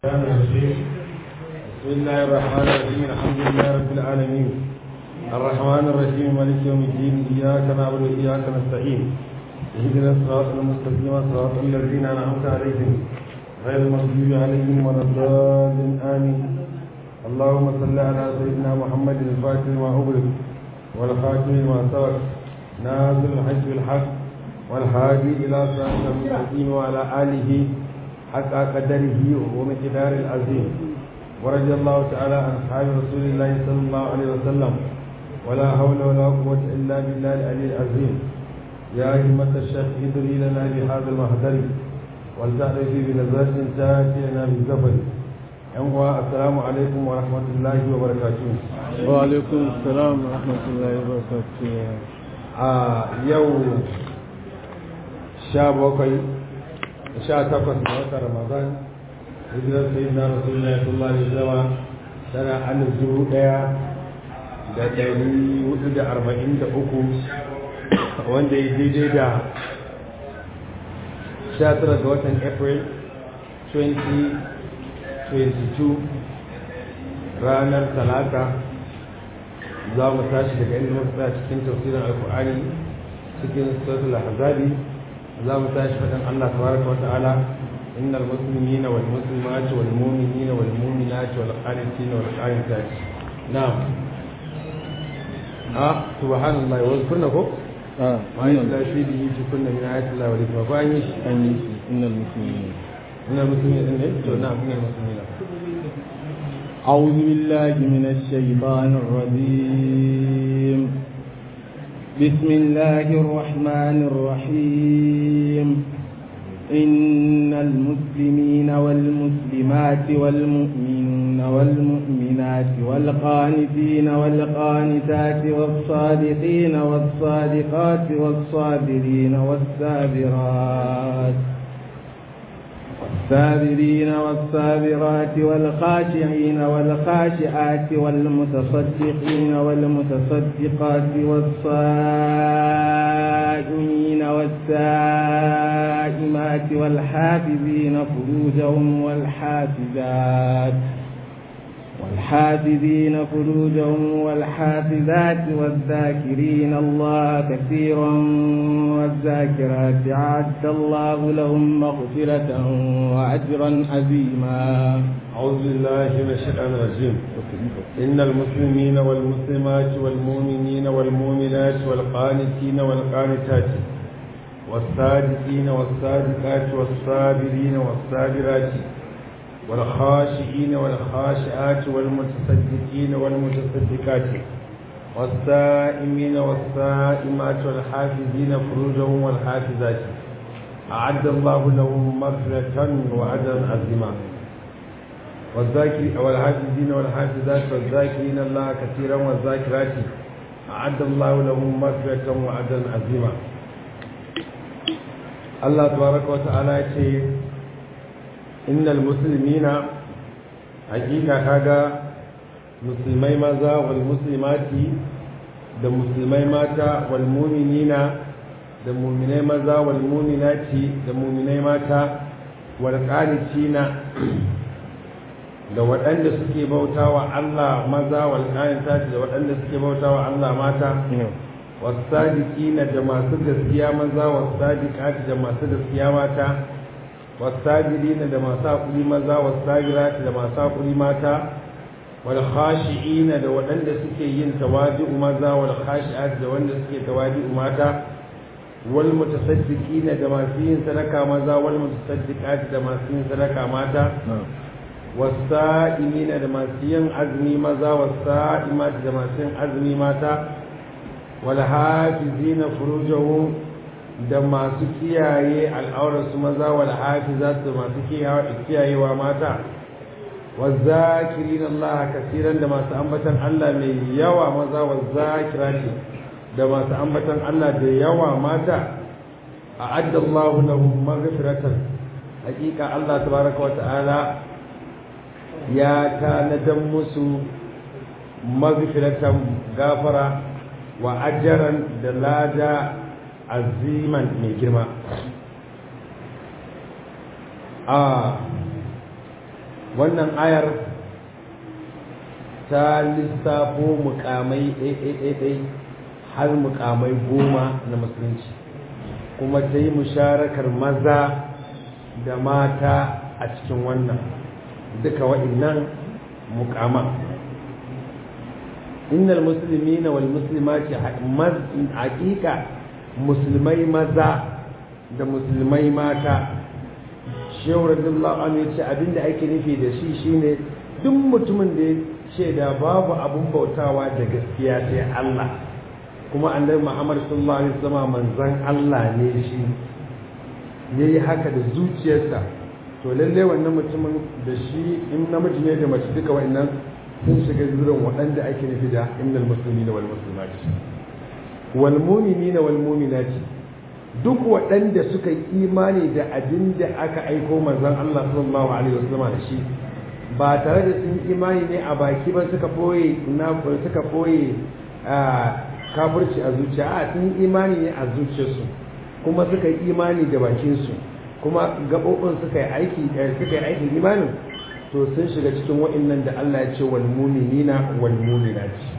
الرحمن الرحيم بسم الله الرحمن الرحيم الحمد لله رب العالمين الرحمن الرحيم مالك يوم الدين إياك نعبد وإياك نستعين اهدنا الصراط المستقيم صراط الذين أنعمت عليهم غير المغضوب عليهم ولا الضالين آمين اللهم صل على سيدنا محمد الفاتح لما أغلق والخاتم لما سبق ناصر الحج بالحق والهادي إلى صراط المستقيم وعلى آله حق قدره ومقدار العظيم ورضي الله تعالى عن أصحاب رسول الله صلى الله عليه وسلم ولا حول ولا قوة إلا بالله العلي العظيم يا همة الشيخ ادري لنا بهذا المحضر ولتعرفي بنظرة تأتي لنا بالزفر السلام عليكم ورحمة الله وبركاته وعليكم السلام ورحمة الله وبركاته آه يوم شابوكي sha takwas ga watan ramadan hijirar sai na rasulullah sallallahu alaihi wasallam tana alif dubu daya da dari hudu da arba'in da uku wanda ya daidai da sha tara ga watan april 2022 ranar talata za mu tashi daga inda muka tsaya cikin tafsirin alkur'ani cikin suratul ahzabi za mu tashi faɗin Allah tabaraka wa ta'ala innal muslimina wal muslimati wal mu'minina wal mu'minati wal qanitina wal qanitati na'am ah subhanallahi wa kunna ko آه ma yalla fi bihi kunna min ayati Allah wa hikma ko an yi shi أن إن المسلمين innal muslimina ne to na'am innal muslimina أعوذ بالله من الشيطان الرجيم بسم الله الرحمن الرحيم إن المسلمين والمسلمات والمؤمنين والمؤمنات والقانتين والقانتات والصادقين والصادقات والصابرين والسابرات والصابرين والصابرات والخاشعين والخاشعات والمتصدقين والمتصدقات والصائمين والسائمات والحافظين فروجهم والحافظات والحافظين فروجهم والحافظات والذاكرين الله كثيرا والذاكرات أعد الله لهم مغفرة وأجرا عظيما أعوذ بالله من الشيطان الرجيم إن المسلمين والمسلمات والمؤمنين والمؤمنات والقانتين والقانتات والصادقين والصادقات والصابرين والصابرات والخاشئين والخاشعات والمتصدقين والمتصدقات والسائمين والسائمات والحافظين فروجهم والحافظات أعد الله لهم مغفرة وأجرا عظيما والذاكر والحافظين والحافظات والذاكرين الله كثيرا والذاكرات أعد الله لهم مغفرة وأجرا عظيما الله تبارك وتعالى يقول innal muslimina hakika kaga musulmai maza wal muslimati da musulmai mata wal mu'minina da mu'minai maza wal mu'minati da mu'minai mata wal qanitina da waɗanda suke bautawa Allah maza wal qanitati da waɗanda suke bautawa Allah mata wasadiqina da masu gaskiya maza wasadiqati da masu gaskiya mata والساجدين da masu haƙuri maza wasagirati da masu haƙuri mata wal khashi'ina da waɗanda suke yin tawadi'u maza wal khashi'ati da wanda suke tawadi'u mata wal mutasaddiqina da masu yin sadaka maza wal mutasaddiqati da masu yin sadaka mata wasa'imina da masu yin azumi maza wasa'imati da masu yin azumi mata wal hafizina furujahum da masu kiyaye al'aurarsu maza wal hafizat da masu kiyayewa mata wazakirin Allah kasiran da masu ambatan Allah mai yawa maza wazakirati da masu ambatan Allah da yawa mata a addallahu lahum maghfiratan hakika Allah tabaraka wata'ala ya tanadan musu maghfiratan gafara wa ajran da lada aziman mai girma a wannan ayar ta lissafo mukamai ɗaiɗaiɗaiɗai har mukamai goma na musulunci kuma ta yi musharakar maza da mata a cikin wannan duka wa'innan mukama innal muslimina wal muslimati haƙiƙa musulmai maza da musulmai mata shehu radiyallahu anhu ya ce abinda ake nufi da shi shine duk mutumin da ya ce da babu abun bautawa da gaskiya sai Allah kuma annabi Muhammad sallallahu alaihi wasallam manzon Allah ne shi yayi haka da zuciyarsa to lalle wannan mutumin da shi in namiji ne da mace duka wa'annan sun shiga zurin waɗanda ake nufi da innal muslimina wal muslimati wal mu'minina wal mu'minati duk waɗanda suka yi imani da abin da aka aiko manzon Allah sallallahu alaihi wasallam da shi ba tare da sun imani ne a baki ba suka boye na suka boye kafirci a zuciya a sun imani ne a zuciyarsu kuma suka yi imani da bakinsu kuma gaɓoɓin suka yi aiki suka yi aikin imanin to sun shiga cikin wa'annan da Allah ya ce wal mu'minina wal mu'minati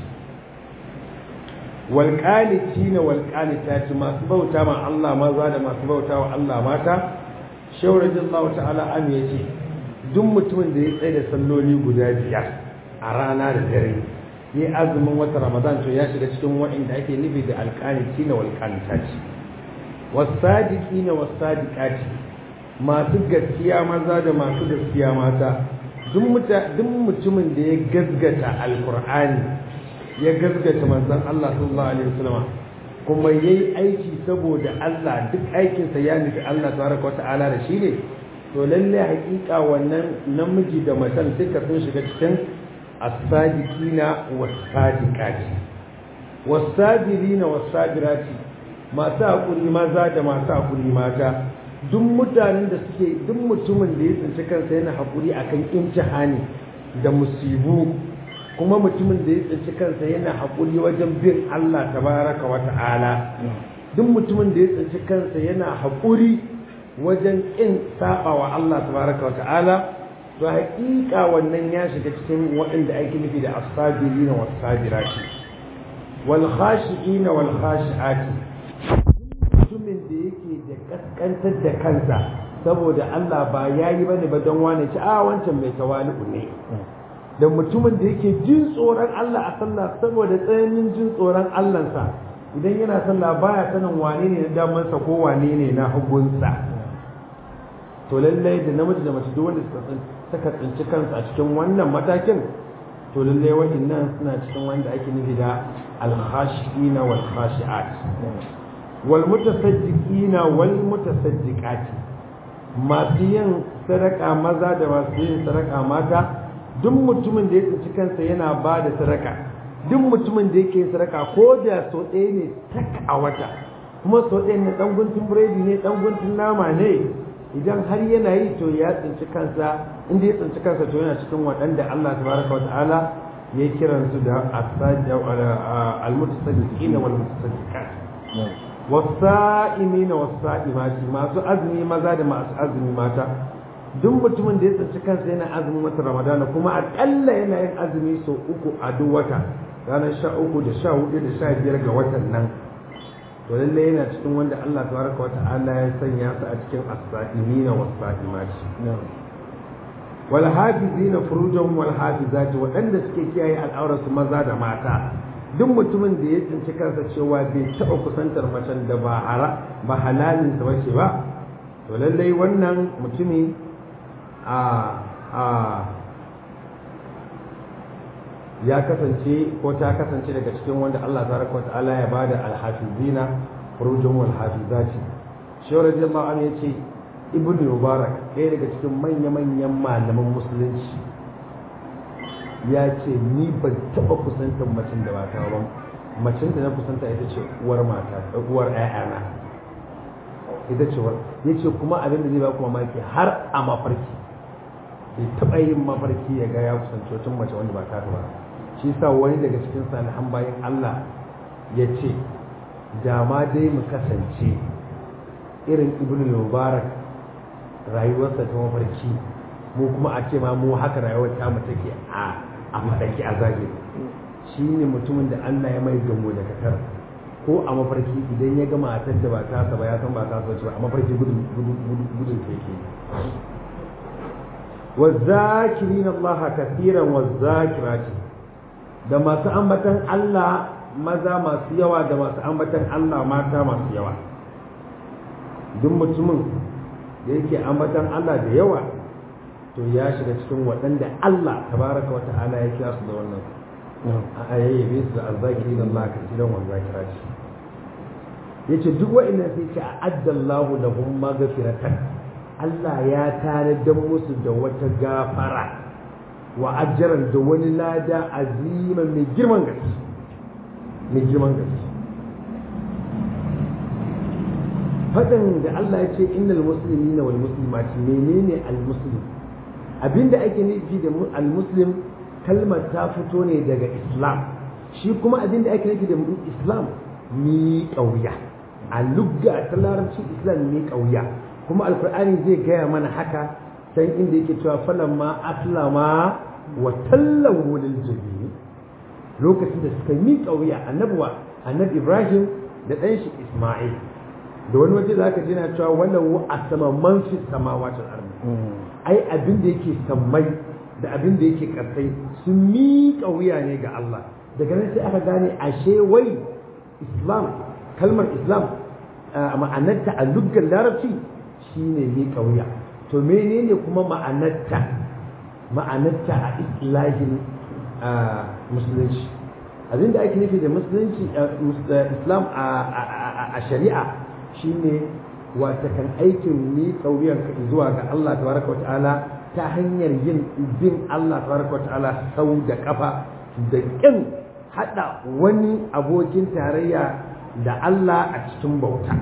wal qanitina wal qanitati masu bauta ma Allah maza da masu bauta wa Allah mata shehu radiyallahu ta'ala an yace duk mutumin da ya tsaye da salloli guda biyar a rana da dare yi azumin wata ramadan to ya shiga cikin wa'inda ake nufi da alqanitina wal qanitati wasadiqina wasadiqati masu gaskiya maza da masu gaskiya mata duk mutumin da ya gazgata alkur'ani ya gazgata manzon Allah sallallahu alaihi wasallam kuma yayi aiki saboda Allah duk aikinsa ya nufi Allah tabaraka wata'ala da shi ne to lalle hakika wannan namiji da macen duka sun shiga cikin as-sadiqina was-sadiqati was-sabirina was-sabirati masu hakuri maza da masu hakuri mata duk mutanen da suke duk mutumin da ya tsinci kansa yana haƙuri akan imtihani da musibu kuma mutumin da ya tsinci kansa yana haƙuri wajen bin Allah tabaraka wa ta'ala duk mutumin da ya tsinci kansa yana haƙuri wajen ƙin saba wa Allah tabaraka wa ta'ala to haƙiƙa wannan ya shiga cikin waɗanda ake nufi da as-sabirina was-sabirati wal khashi'ina wal khashi'ati mutumin da yake da kaskantar da kansa saboda Allah ba ya yi bane ba don wane ci a wancan mai tawali'u ne da mutumin da yake jin tsoron Allah a sallah saboda tsananin jin tsoron Allahnsa idan yana sallah baya sanin wane ne na damansa ko wane ne na hagunsa to lallai da namiji da mace duk wanda suka tsinci kansu a cikin wannan matakin to lallai wa'annan suna cikin wanda ake nufi da al-khashiina wal khashi'at والمتصدقين والمتصدقات masu yin sadaka maza da masu yin sadaka mata duk mutumin da ya tsinci kansa yana ba da sadaka duk mutumin da yake sadaka ko da so ɗaya ne tak a wata kuma so ɗaya ne ɗan guntun biredi ne ɗan guntun nama ne idan har yana yi to ya tsinci kansa inda ya tsinci kansa to yana cikin waɗanda Allah tabaraka wa ta'ala ya kiransu da al-mutasaddiqina wal mutasaddiqat wasa'imina wasa'imati masu azumi maza da masu azumi mata duk mutumin da ya tsinci kansa yana azumin wata ramadana kuma akalla yana yin azumi sau uku a duk wata ranar sha uku da sha hudu da sha biyar ga watan nan to lallai yana cikin wanda Allah tabaraka wa ta'ala ya sanya su a cikin as-sa'imina was-sa'imati wal hafizina furujahum wal hafizati waɗanda suke kiyaye al'aurarsu maza da mata duk mutumin da ya tsinci kansa cewa bai taɓa kusantar macen da ba hara ba halalinsa ba ce ba to lallai wannan mutumi a a ya kasance ko ta kasance daga cikin wanda Allah tabaraka wa ta'ala ya bada alhafizina furujum wal hafizati shi radiyallahu anhu yace ibnu mubarak ɗaya daga cikin manya-manyan malaman musulunci ya ce ni ban taɓa kusantar macen da ba ta ba macen da na kusanta ita ce uwar mata uwar ƴaƴana ita ce war ya ce kuma abin da zai ba ku mamaki har a mafarki bai taɓa yin mafarki ya ga ya kusanci wata mace wanda ba ta ba shi sa wani daga cikin salihan bayan Allah ya ce da ma dai mu kasance irin ibnu mubarak rayuwarsa ta mafarki mu kuma a ce ma mu haka rayuwar ta mu take a a madaki a zahiri shine mutumin da Allah ya mai gamo da katar ko a mafarki idan ya ga matar da ba ta ba ya san ba ta ba a mafarki gudun gudun gudun take والذاكرين الله كثيرا والذاكرات da masu ambatan Allah maza masu yawa da masu ambatan Allah mata masu yawa duk mutumin da yake ambatan Allah da yawa to ya shiga cikin waɗanda Allah tabaraka wata'ala ya kira su da wannan a ayyabe su da azzakiri da Allah kasiran wa zakirati yace duk wa'annan sai ce a'addallahu lahum maghfiratan Allah ya tanadar musu da wata gafara wa ajran da wani lada azima mai girman gaske mai girman gaske fadan da Allah ya ce innal muslimina wal muslimati menene al muslim abinda ake nufi da al muslim kalmar ta fito ne daga islam shi kuma abinda ake nufi da islam mi kauya a lugga ta larabci islam mi kauya kuma alkur'ani zai gaya mana haka can inda yake cewa falamma aslama wa tallawu lil jabin lokacin da suka mi kauya annabuwa annabi ibrahim da ɗan shi isma'il da wani waje za ka ji na cewa wannan a sama man fi samawacin arni ai abin da yake sammai da abin da yake kasai sun miƙa wuya ne ga Allah daga nan sai aka gane ashe wai islam kalmar islam ma'anarta a luggar larabci shine miƙa wuya to menene kuma ma'anarta ma'anarta a islahin musulunci abin da ake nufi da musulunci islam a shari'a shine wata kan aikin ni kauyen zuwa ga Allah tabaraka wa ta'ala ta hanyar yin bin Allah tabaraka wa ta'ala sau da kafa da kin hada wani abokin tarayya da Allah a cikin bauta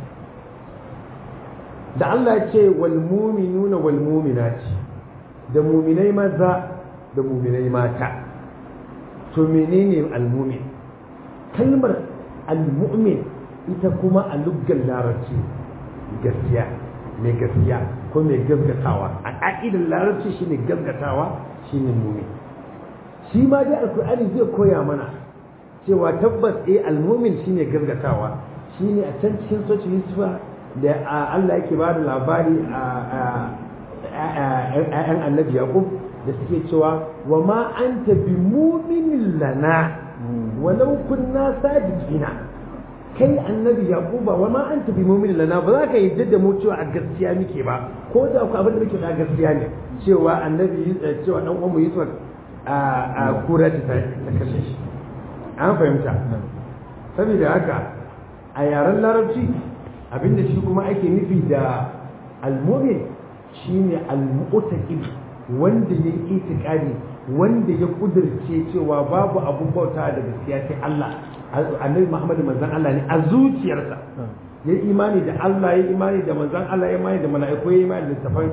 da Allah ya ce wal mu'minuna wal mu'minati da mu'minai maza da mu'minai mata to menene al mu'min kalmar al mu'min ita kuma a luggan larabci gaskiya mai gaskiya ko mai gaskatawa a ƙa'idar larabci shine gaskatawa shine mumin shi ma dai alkur'ani zai koya mana cewa tabbas eh almumin shine gaskatawa shine a can cikin soci yusufa da Allah yake ba da labari a ‘ya'yan annabi yaqub da suke cewa wa ma anta bi muminin lana walau kunna sadiqina kai annabi yaquba wa ma anta bi mu'min lana ba za ka yadda da mu cewa a gaskiya muke ba ko da ku abin da muke da gaskiya ne cewa annabi cewa dan uwan mu Yusuf a kura ta ta kashe shi an fahimta saboda haka a yaren larabci abinda shi kuma ake nufi da al-mu'min shine al-mu'taqid wanda ya itikadi wanda ya kudirce cewa babu abun bauta da gaskiya sai Allah annabi Muhammad manzon Allah ne a zuciyarsa ya imani da Allah ya imani da manzon Allah ya imani da mala'iku ya imani da tafan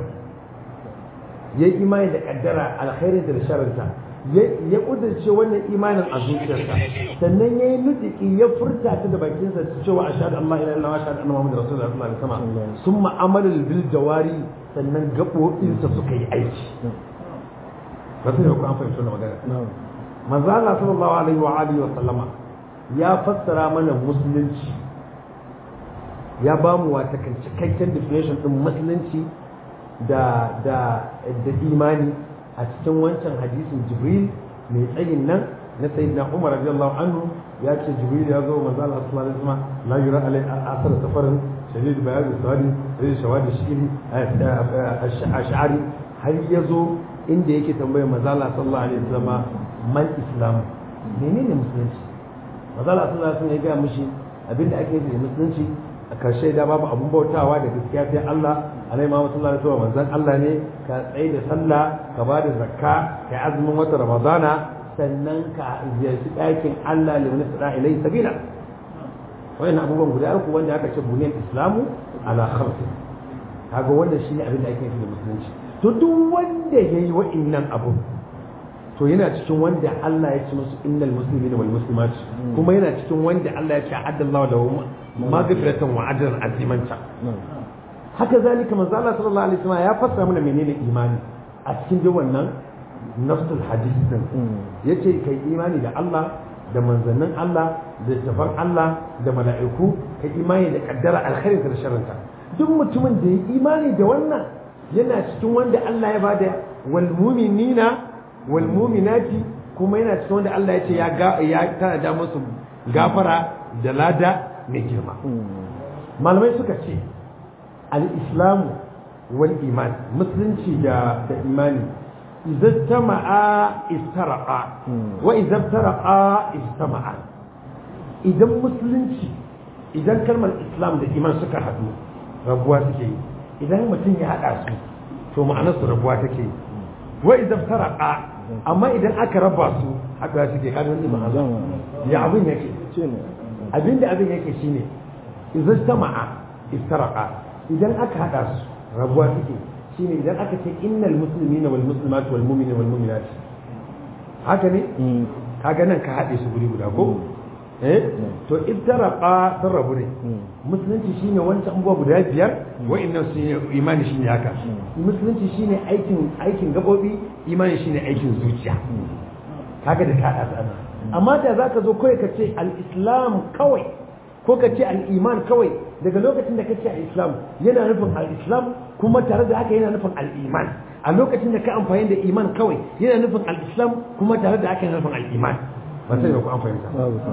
ya imani da kaddara alkhairin da sharrinta ya kudirce wannan imanin a zuciyarsa sannan ya yi nutiki ya furta ta da bakinsa cewa ashhadu an la ilaha illallah wa ashhadu anna muhammadar rasulullahi sallallahu alaihi wasallam summa amala bil jawari sannan gabobinsa suka yi aiki ba sai ku an fahimci wannan magana manzo Allah sallallahu alaihi wa alihi wa sallama ya fassara mana musulunci ya ba mu wata cikakken definition din musulunci da da da imani a cikin wancan hadisin jibril mai tsayin nan na sayyidina umar radiyallahu anhu ya ce jibril ya zo manzo Allah sallallahu alaihi wasallam la yura alai asar safarin shadid bayad sawadi shadid shawadi shiri ash'ari har ya zo inda yake tambayar manzo Allah sallallahu alaihi wasallam man islam menene musulunci manzo Allah sallallahu alaihi wasallam ya ga mishi abinda ake yi da musulunci a karshe da babu abun bautawa da gaskiya sai Allah alai ma sallallahu alaihi wasallam manzon Allah ne ka tsaye da sallah ka ba da zakka ka azumin wata ramadana sannan ka ziyarci ɗakin Allah liman sada ilai sabila wayannan abubuwan guda uku wanda aka ce buniyar islamu ala khamsi kaga wanda shine abin da ake yi da musulunci to duk wanda yayi wa'annan abu to yana cikin wanda Allah ya ce musu innal muslimina wal muslimat kuma yana cikin wanda Allah ya ce addallahu lahum maghfiratan wa ajran azimanta haka zalika manzo Allah sallallahu alaihi wasallam ya fassara mana menene imani a cikin duk wannan nafsul hadis din yace kai imani da Allah da manzannin Allah da tafan Allah da mala'iku kai imani da kaddara alkhairin da sharrinta duk mutumin da ya imani da wannan yana cikin wanda Allah ya bada wal mu'minina wal mu'minati kuma yana cikin wanda Allah ya ce ya ga ya tanada musu gafara da lada mai girma malamai suka ce al-islamu wal iman musulunci da da imani idza tama'a istaraqa wa idza taraqa istama'a idan musulunci idan kalmar islam da iman suka haɗu rabuwa suke yi idan mutum ya haɗa su to ma'anar su rabuwa take yi wa idza taraqa amma idan aka raba su haɗuwa suke kada wani ma'ana ya abin yake abinda abin yake shine idza tama'a istaraqa idan aka haɗa su rabuwa suke shine idan aka ce innal muslimina wal muslimat wal mu'minina wal mu'minat haka ne kaga nan ka haɗe su guri guda ko eh to iftaraqa sun rabu ne musulunci shine wancan abubuwa guda biyar wa'annan su ne imani shine haka musulunci shine aikin aikin gabobi imani shine aikin zuciya kaga da ka haɗa amma da zaka zo kawai ka ce al-islam kawai ko ka ce al-iman kawai daga lokacin da ka ce al-islam yana nufin al-islam kuma tare da haka yana nufin al-iman a lokacin da ka amfani da iman kawai yana nufin al-islam kuma tare da haka yana nufin al-iman ba sai ba ku an fahimta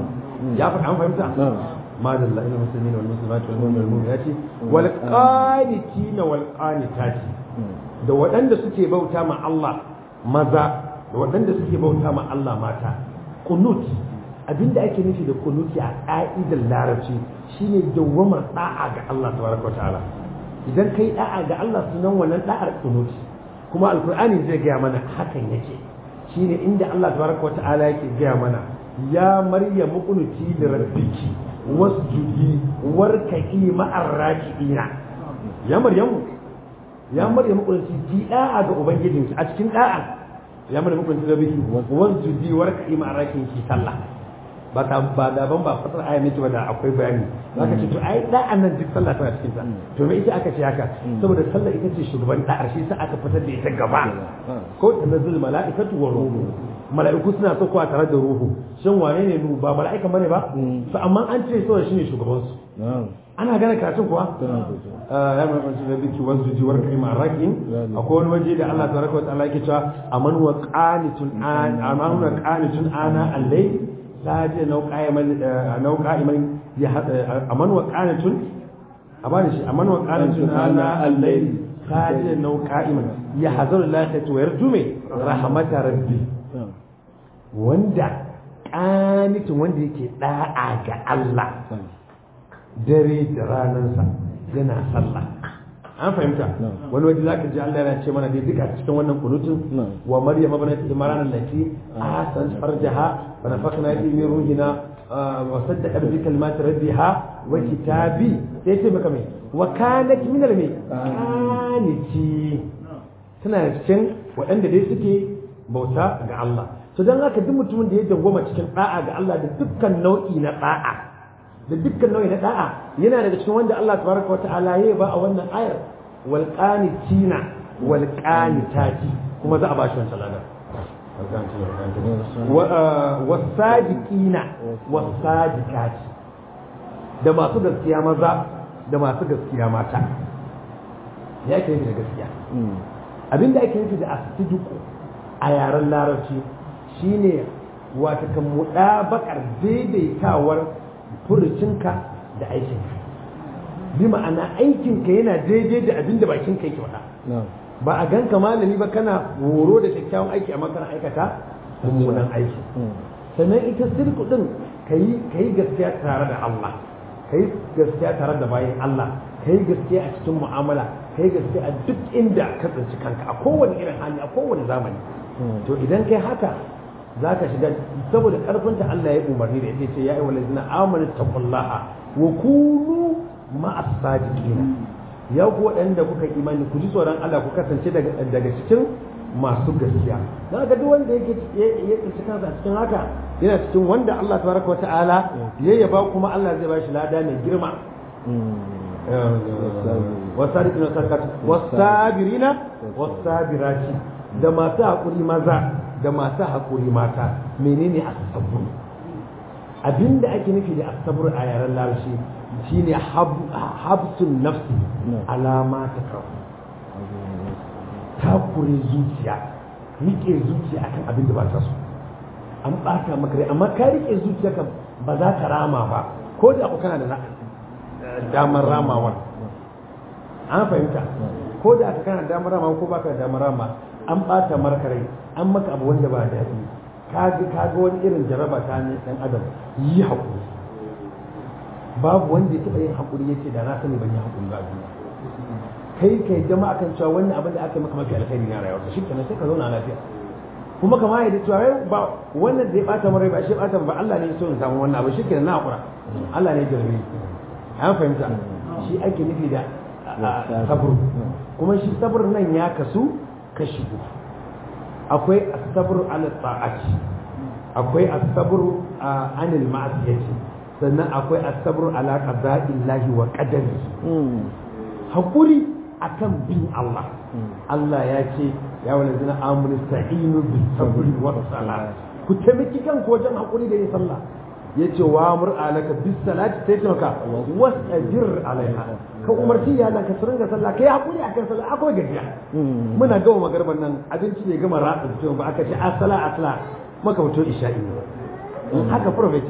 ya faɗa an fahimta madalla ina musulmi wal muslimat wal mu'min wal mu'minati wal qanitina wal qanitati da waɗanda suke bauta ma Allah maza da waɗanda suke bauta ma Allah mata qunut abinda ake nufi da kunuti a ƙa'idar larabci shine dawwamar da'a ga Allah tabaraka ta'ala idan kai da'a ga Allah sunan wannan da'ar kunuti kuma alkur'ani zai gaya mana hakan yake shine inda Allah tabaraka ta'ala yake gaya mana ya maryam kunuti da rabbiki wasjudi warka'i ma'ar raki'ina ya maryam ya maryam kunuti ki da'a ga ubangijinki a cikin da'a ya maryam kunuti da rabbiki wasjudi warka'i ma'ar raki'inki sallah ba ta ba da ban ba fatar aya ne ba da akwai bayani zaka ce to ai da annan duk sallah tana cikin ta to me ita aka ce haka saboda sallah ita ce shugaban da'ar shi sai aka fitar da ita gaba ko tanazzul mala'ikatu wa ruhu mala'iku suna saukowa tare da ruhu shin wane ne ruhu ba mala'ika bane ba to amma an ce saboda shine shugaban su ana gane karatun kuwa ya mai kwanci da biki wasu jiwar kai ma rakin akwai wani waje da Allah tabaraka wa ta'ala yake cewa aman wa qanitun an aman wa qanitun ana al-layl saje nau qa'iman nau qa'iman ya aman wa qanatun abani shi aman wa qanatun ana al-layl saje nau qa'iman ya hazaru lakhatu wa yarju me rahmata rabbi wanda qanitun wanda yake da'a ga Allah dare da ranansa yana sallah an fahimta wani waje zaka ji Allah yana ce mana dai duka cikin wannan kunutun wa maryam ibnat imran allati ahsan farjaha fa nafakna fi min ruhina wa saddaqat bi kalimati rabbiha wa kitabi sai ce maka mai wa kanat min al mai kaniti tana cikin waɗanda dai suke bauta ga Allah to dan haka duk mutumin da ya dangoma cikin da'a ga Allah da dukkan nau'i na da'a da dukkan nau'i na da'a yana daga cikin wanda Allah tabaraka wa ta'ala ya ba a wannan ayar wal qanitina wal qanitati kuma za a bashi wancan ladan wa sadiqina wa sadiqati da masu gaskiya maza da masu gaskiya mata ya ke da gaskiya abinda ake nufi da asidiku a yaren larabci shine wata kan mudabakar daidaitawar furucinka da aikinka bi ma'ana aikinka yana daidai da abin da bakinka yake faɗa ba a ganka malami ba kana horo da kyakkyawan aiki amma kana aikata mummunan aiki sannan ita sirku din ka yi gaskiya tare da Allah ka yi gaskiya tare da bayan Allah ka yi gaskiya a cikin mu'amala ka yi gaskiya a duk inda ka tsinci kanka a kowane irin hali a kowane zamani to idan kai haka za ka shiga saboda karfinta Allah ya umarni da ita ce ya ayyuhal ladzina amanu taqullaha wa kunu ma'as sadiqina ya ku waɗanda kuka imani ku ji tsoron Allah ku kasance daga cikin masu gaskiya na ga duk wanda yake ya tsinci kansa cikin haka yana cikin wanda Allah tabaraka wa ta'ala ya yaba kuma Allah zai ba shi lada mai girma wasadiqina sadaqat wasabirina wasabirati da masu haƙuri maza da masu haƙuri mata menene asabur abinda ake nufi da asabur a yaren larabci shine habsun nafsi alama ta kawo takure zuciya rike zuciya akan abin da ba ta so an ɓata maka rai amma ka rike zuciya kan ba za ka rama ba ko da ku kana da damar ramawa an fahimta ko da aka kana damar rama ko baka da damar rama an ɓata marka rai an maka abu wanda ba daɗi ka ga wani irin jaraba ta ne ɗan adam yi haƙuri babu wanda ya taɓa yin haƙuri ya ce da na sani ban yi haƙuri ba duniya kai kai jama'a kan cewa wannan abin da aka maka mafi alkhairi na rayuwa shi kenan sai ka zauna lafiya kuma kama yadda cewa ba wannan da ya ɓata mara ba shi ɓata ba Allah ne ya so in samu wannan abu shi kenan na haƙura Allah ne ya jarabe an fahimta shi ake nufi da sabr kuma shi sabr nan ya kasu kashi uku akwai asabru ala ta'ati akwai asabru anil ma'asiyati sannan akwai asabru ala qada'illahi wa qadari hakuri akan bin Allah Allah ya ce ya wani zina amuru sa'inu bi sabri wa salat ku taimaki kanku wajen hakuri da yin sallah yace wa amur alaka bis salati sai ce maka wasajir alaiha ka umarci iyalan ka su ringa sallah kai hakuri akan sallah akwai gajiya muna gama magarban nan abinci ne gama ratsa fito ba aka ce asala asala maka fito isha'i haka prophet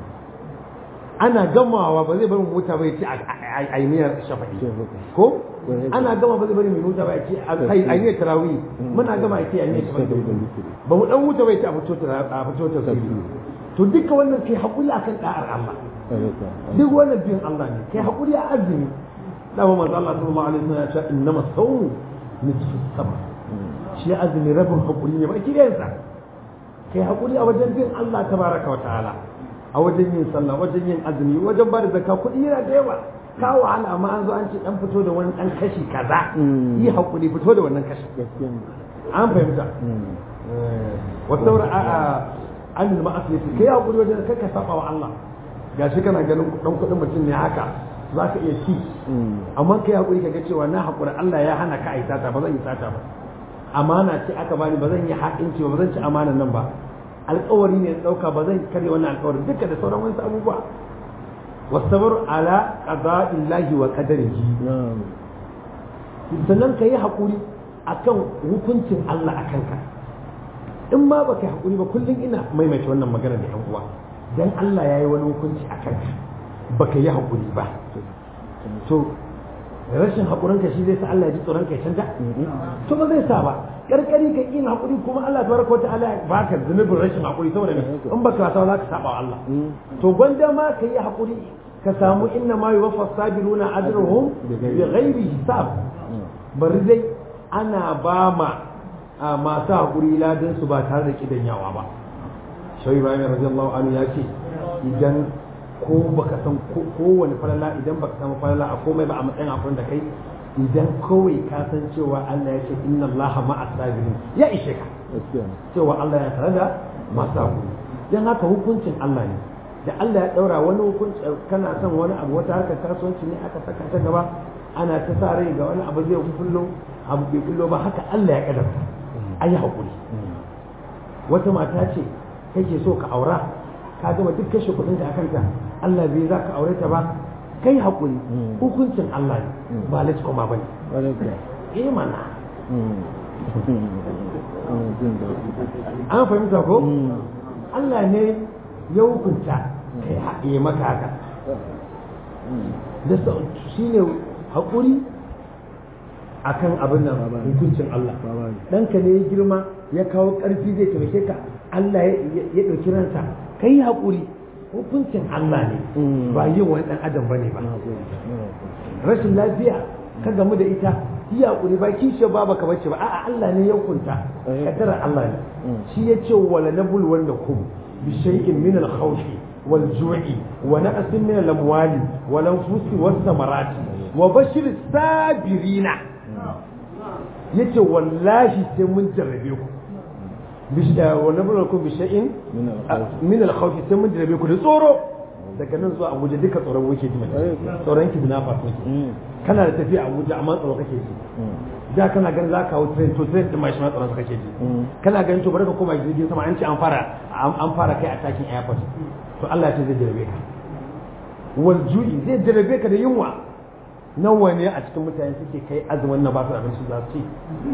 ana gamawa ba zai bari mota ba ya ce a yi miyar shafa'i ko ana gama ba zai bari mai mota ba ya ce a yi miyar tarawih muna gama ya ce a yi miyar shafa'i ba mu dan wuta ba ya ce a fito tarawih to duka wannan kai haƙuri akan da'ar Allah duk wannan biyan Allah ne kai haƙuri a azumi dama manzo Allah sallallahu alaihi wasallam ya ce innama sawmu nisfu sabr shi azumi rabin haƙuri ne ba kiyansa kai haƙuri a wajen bin Allah tabaraka wa ta'ala a wajen yin sallah wajen yin azumi wajen ba da zakka kuɗi yana da yawa ka wahala amma an zo an ce dan fito da wani dan kashi kaza yi haƙuri fito da wannan kashi an fahimta wa saura a an ma'asiyati kai haƙuri wajen kai ka saba wa Allah gashi kana ganin dan kuɗin mutum ne haka za ka iya ci amma kai haƙuri ka ga cewa na haƙuri Allah ya hana ka a yi sata ba zan yi sata ba amana ce aka bani ba zan yi haƙinci ba zan ci amanan nan ba alƙawari ne ɗauka ba zan karya wannan alƙawari duka da sauran wasu abubuwa wasabar ala qada'illahi wa qadarihi sannan ka yi haƙuri akan hukuncin Allah akan ka in ma baka yi haƙuri ba kullum ina maimaita wannan magana da yan uwa dan Allah ya yi wani hukunci a kanka baka yi haƙuri ba to rashin haƙurinka shi zai sa Allah ya ji tsoron ka ya canja to ba zai sa ba karkari ka yin haƙuri kuma Allah tabaraka ta'ala ya baka zunubin rashin haƙuri saboda in baka sa za ka saba wa Allah to gwanda ma ka yi haƙuri ka samu inna ma yuwaffa sabiruna ajruhum bi ghairi hisab bari dai ana ba ma masu haƙuri ladan su ba tare da kidanyawa ba shawai bayan radiyallahu anhu ya ce idan ko baka san kowane falala idan baka samu falala a komai ba a matsayin akwai da kai idan kawai ka san cewa Allah ya ce inna Allah ma'a sabirin ya ishe ka cewa Allah ya tare da masu hakuri dan haka hukuncin Allah ne da Allah ya daura wani hukunci kana son wani abu wata harkar kasuwanci ne aka saka ta gaba ana ta sa rai ga wani abu zai kullo abu bai kullo ba haka Allah ya kadarta ayi hakuri wata mata ce kake so ka aura ka gama duk kashe kuɗin ka akanta Allah bai za ka aure ta ba kai haƙuri hukuncin Allah ne ba lati koma ba ne eh mana an fahimta ko Allah ne ya hukunta kai haɗe maka haka da shi ne haƙuri akan abin nan hukuncin Allah ɗanka ne ya girma ya kawo ƙarfi zai taimake ka Allah ya ɗauki ransa kai haƙuri hukuncin Allah ne ba yin wani ɗan adam bane ba rashin lafiya ka gamu da ita yi haƙuri ba kishiyar ba baka bace ba a'a Allah ne ya hukunta kaddarar Allah ne shi ya ce wala nabul wanda kum bi shay'in min al khawfi wal ju'i wa naqsin min al amwali wal anfusi was samarati wa bashir sabirina yace wallahi sai mun jarrabe ku wani bulakun bisha'in min alkhawfi sai mun jirabe ku da tsoro daga nan zuwa abuja duka tsoron wuke ji mai tsoron ki na fasu kana da tafiya a Abuja amma tsaro kake ji da kana ganin za ka hau train to train din ma shi ma tsaron kake ji kana ganin to bari ka koma jirgin sama an ce an fara an fara kai a takin airport to Allah ya ce zai jarabe ka wal ju'i zai jarabe ka da yunwa nawa ne a cikin mutane suke kai azumin na ba su abinci za su ci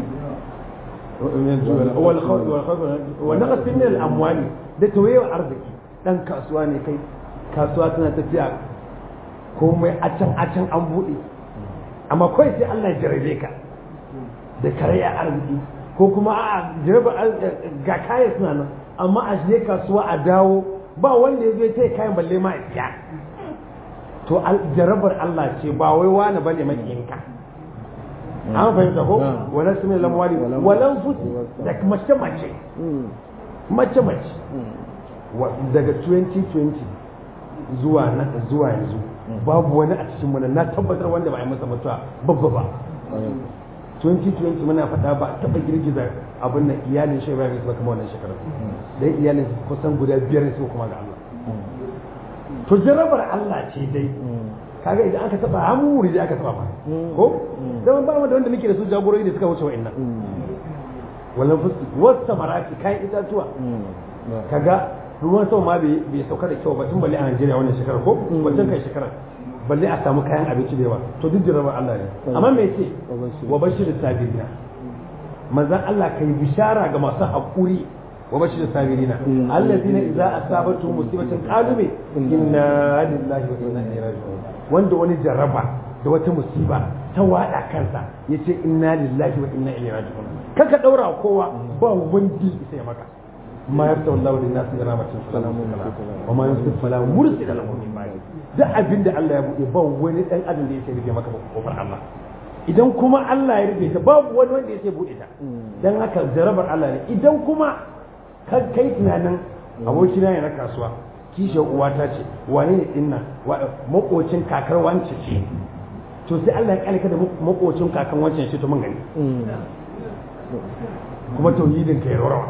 wal khawf wal khawf wa naqas min al amwali da tawayewa arziki dan kasuwa ne kai kasuwa tana tafiya komai a can a can an bude amma kawai sai Allah ya jarabe ka da karaya arziki ko kuma a jaraba ga kaya suna nan amma a je kasuwa a dawo ba wanda ya zo ya kayan balle ma a siya to jarabar Allah ce ba wai wani bane makiyinka an fahimta ko wala su mai lamwali walan fusi da mace mace mace mace daga 2020 zuwa na zuwa yanzu babu wani a cikin mana na tabbatar wanda ba a yi masa mutuwa babba ba 2020 muna faɗa ba taɓa girgiza abin nan iyalin shi ba su kama wannan shekarar dan iyalin kusan guda biyar su kuma ga Allah to jarabar Allah ce dai kaga idan aka taba hamuri da aka taba ba ko zaman ba mu da wanda muke da su jagorori da suka wuce wa'annan wallan fuski wasta maraki kayan itatuwa kaga ruwan sama ma bai sauka da kyau ba tun balle a Najeriya wannan shekarar ko wancan kai shekarar balle a samu kayan abinci da yawa to duk jarabar Allah ne amma me ce wa bashir sabirina manzon Allah kai bishara ga masu hakuri wa bashir sabirina allazina idza asabatu musibatin qalu bi inna lillahi wa inna ilaihi raji'un wanda wani jaraba da wata musiba ta wada kansa yace inna lillahi wa inna ilaihi raji'un kaka daura kowa ba wanda sai maka ما يفتح الله للناس من رحمة فلا وما يمسك فلا مرسل له من بعد da abin da Allah ya buɗe ba wani ɗan adam da yake rufe maka kofar Allah idan kuma Allah ya rufe ta babu wani wanda yake buɗe ta dan haka jarabar Allah ne idan kuma ka kai tunanin abokina ne na kasuwa kishiyar uwata ce wane ne dinna makocin kakar wance ce to sai Allah ya kalika da makocin kakan wancan ce to mun gani kuma tauhidin ka ya rawa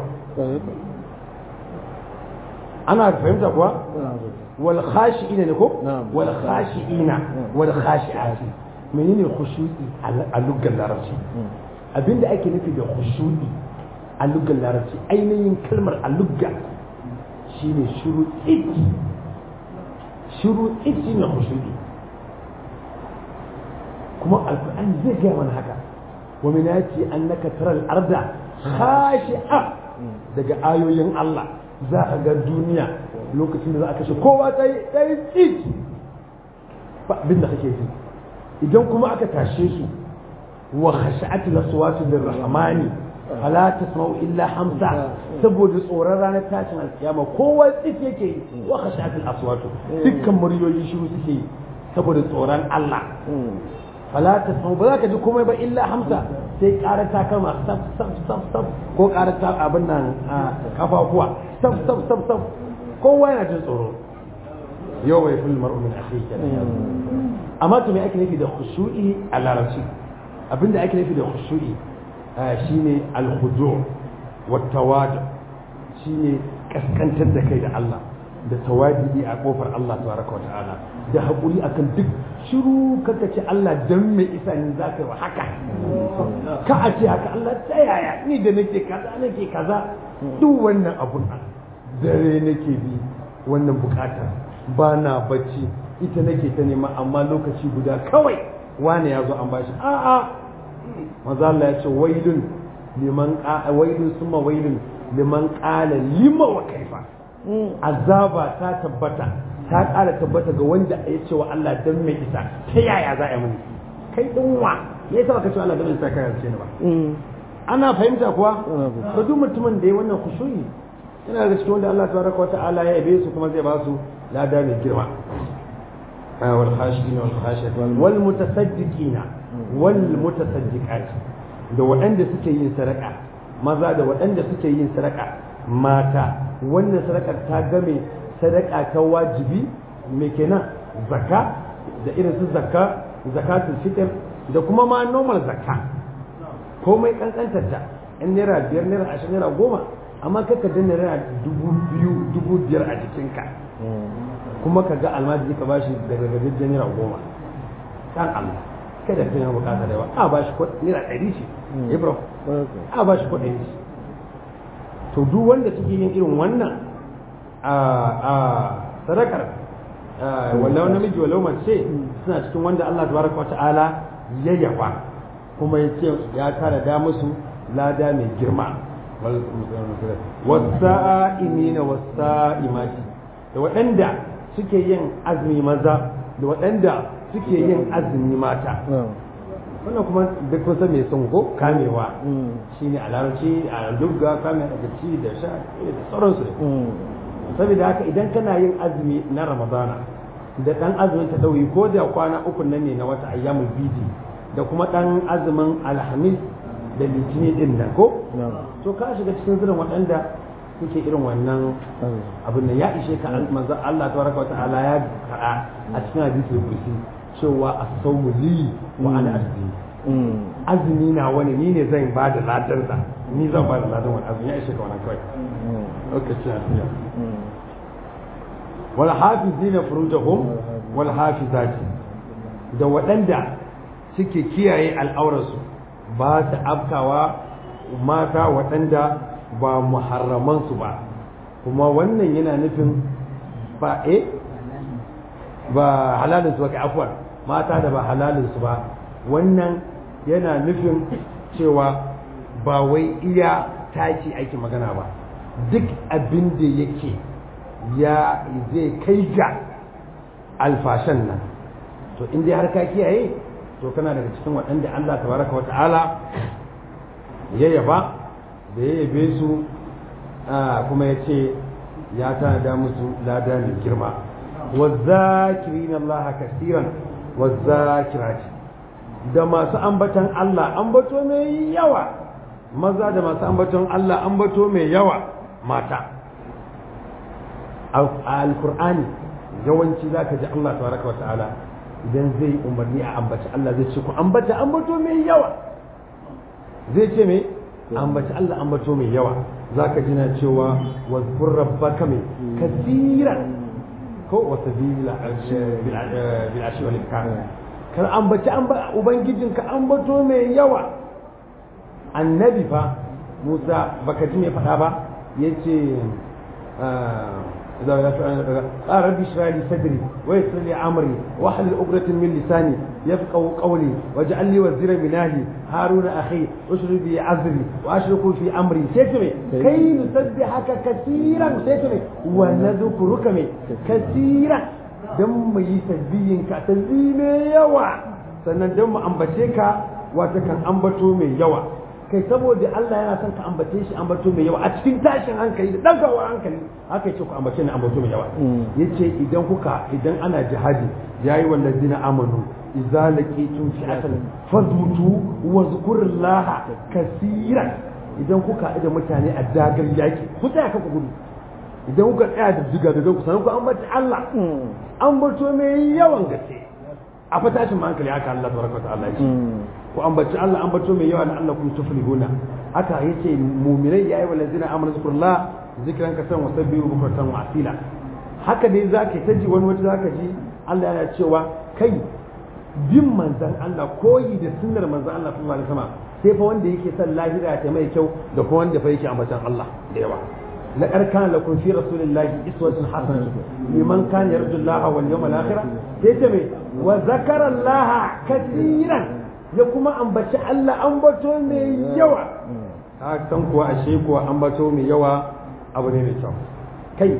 ana fahimta kuwa wal khashi'ina ne ko wal khashi'ina wal khashi'ati menene khushu'i a lugar larabci abinda ake nufi da khushu'i a lugar larabci ainihin kalmar a lugga shine shiru tsit shiru tsit shine khushu'i kuma alquran zai gaya mana haka wa min ayati annaka taral arda khashi'a daga ayoyin Allah za a ga duniya lokacin da za a kashe kowa ta yi ɗaya tsit ba abin da kake ji idan kuma aka tashe su wa khashat laswatu lirrahmani fala tasma'u illa hamsa saboda tsoron ranar tashin alkiyama kowa tsit yake yi wa khashat aswatu dukkan muryoyi shiru suke yi saboda tsoron Allah fala tasma'u ba za ka ji komai ba illa hamsa sai ƙarar takalma saf saf saf saf ko ƙarar ta abin nan kafafuwa saf saf saf saf kowa yana jin tsoro yau bai fil mar'u min akhihi kenan amma to me ake nufi da khushu'i a larabci abinda ake nufi da khushu'i shine al-khudu' wa tawadu shine kaskantar da kai da Allah da tawadi a kofar Allah tabaraka wa ta'ala da hakuri akan duk shiru kaka ce Allah dan me isa ni za ka yi haka ka a ce haka Allah ta yaya ni da nake kaza nake kaza duk wannan abun dare nake bi wannan bukatar ba na bacci ita nake ta nema amma lokaci guda kawai wane ya zo an bashi a'a maza Allah ya ce wailun liman wailun summa wailun liman qala lima wa kaifa azaba ta tabbata ta ƙara tabbata ga wanda ya ce wa Allah dan mai isa ta yaya za a yi muni kai din wa me yasa baka ce Allah dan mai isa kai ce ni ba ana fahimta kuwa to duk mutumin da ya wannan khushu'i yana daga cikin wanda Allah tabaraka wa ta'ala ya yabe su kuma zai ba su lada mai girma wal khashiin wal khashiat wal mutasaddiqin wal mutasaddiqat da waɗanda suke yin sadaka maza da waɗanda suke yin sadaka mata wannan sadakar ta game sadaka ta wajibi me kenan zakka da irin su zakka zakatul fitr da kuma ma normal zakka komai kankantar ta in naira biyar naira ashirin naira goma amma kaka danna naira dubu biyu dubu biyar a jikinka kuma ka ga almajiri ka bashi daga gajejjen naira goma dan Allah kada ka yana bukata da yawa a ba shi kuɗi naira ɗari shi ibro a ba shi kuɗi shi to duk wanda suke yin irin wannan a sadakar wallau namiji wallau mace suna cikin wanda Allah tabaraka wa ta'ala ya yaba kuma ya ce ya tara da musu lada mai girma wasa'imina wasa'imati da waɗanda suke yin azumi maza da waɗanda suke yin azumi mata wannan kuma duk kun san me sun ko kamewa shine a larabci a dubga kame daga ci da sha da sauransu saboda haka idan kana yin azumi na ramadana da dan azumin ta dauyi ko da kwana uku nan ne na wata ayyamul bidi da kuma dan azumin alhamis da litini din nan ko to ka shiga cikin zirin waɗanda suke irin wannan abin da ya ishe ka manzo Allah tabaraka wa ta'ala ya faɗa a cikin hadisi kursi cewa as-sawmu li wa ana azmi azumi na wani ni ne zan ba da ladarsa ni zan ba da ladan wani azumi ya ishe ka wannan kawai lokacin afiya wal hafizina furujahum wal hafizati da waɗanda suke kiyaye al'aurarsu ba su afkawa mata waɗanda ba muharramansu ba kuma wannan yana nufin ba e ba halalinsu ba kai afuwar mata da ba halalinsu ba wannan yana nufin cewa ba wai iya taki ake magana ba duk abin da yake ya zai kai ga alfashan nan to in dai har ka kiyaye to kana daga cikin waɗanda Allah tabaraka wa ta'ala ya yaba da ya yabe su kuma ya ce ya tanada musu lada mai girma wazakirin Allah kasiran wazakirati da masu ambatan Allah ambato mai yawa maza da masu ambaton Allah ambato mai yawa mata a alkur'ani yawanci za ka ji Allah tabaraka wa ta'ala idan zai umarni a ambaci Allah zai ce ku ambata ambato mai yawa zai ce mai ambaci Allah ambato mai yawa za ka ji na cewa wazkur rabbaka mai kasira ko wata bil ashi wal ikram kan ambaci ubangijinka ambato mai yawa annabi fa Musa baka ji mai faɗa ba yace إذا قال ربي اشرح لي صدري ويسر لي أمري واحلل عقدة من لساني يفقهوا قولي واجعل لي وزيرا من أهلي هارون أخي اشرب بي عزري وأشركه في أمري سيتمي كي نسبحك كثيرا سيتمي ونذكرك كثيرا دم يسبيين كتزيم يوا sannan don mu ambace ka wata kan ambato mai yawa kai saboda Allah yana son ka ambace shi ambato mai yawa a cikin tashin hankali da dagawar hankali haka yace ku ambace ni ambato mai yawa yace idan kuka idan ana jihadi yayi wallazina amanu idza laqitum fi'atan fazbutu wa zkurullaha kaseeran idan kuka da mutane a dagar yaki ku tsaya ka ku gudu idan kuka tsaya da diga da ku sanan ku ambace Allah ambato mai yawan gaske a fatashin hankali haka Allah tabaraka wa ta'ala yace ku ambaci Allah ambato mai yawa na Allah kun tuflihuna haka yace mu'minai yayi walazina amanu zikrullah zikran kasan wa sabbihu bukratan wa asila haka dai zaka ta ji wani wata zaka ji Allah yana cewa kai bin manzan Allah koyi da sunnar manzan Allah sallallahu alaihi wasallam sai fa wanda yake son lahira ta mai kyau da kuma wanda fa yake ambatan Allah da yawa لقد كان لكم في رسول الله أسوة حسنة لمن كان يرجو الله واليوم الآخر تيتمي وذكر الله كثيرا ya kuma ambaci Allah ambato mai yawa ta san kuwa ashe kuwa ambato mai yawa abu ne mai kyau kai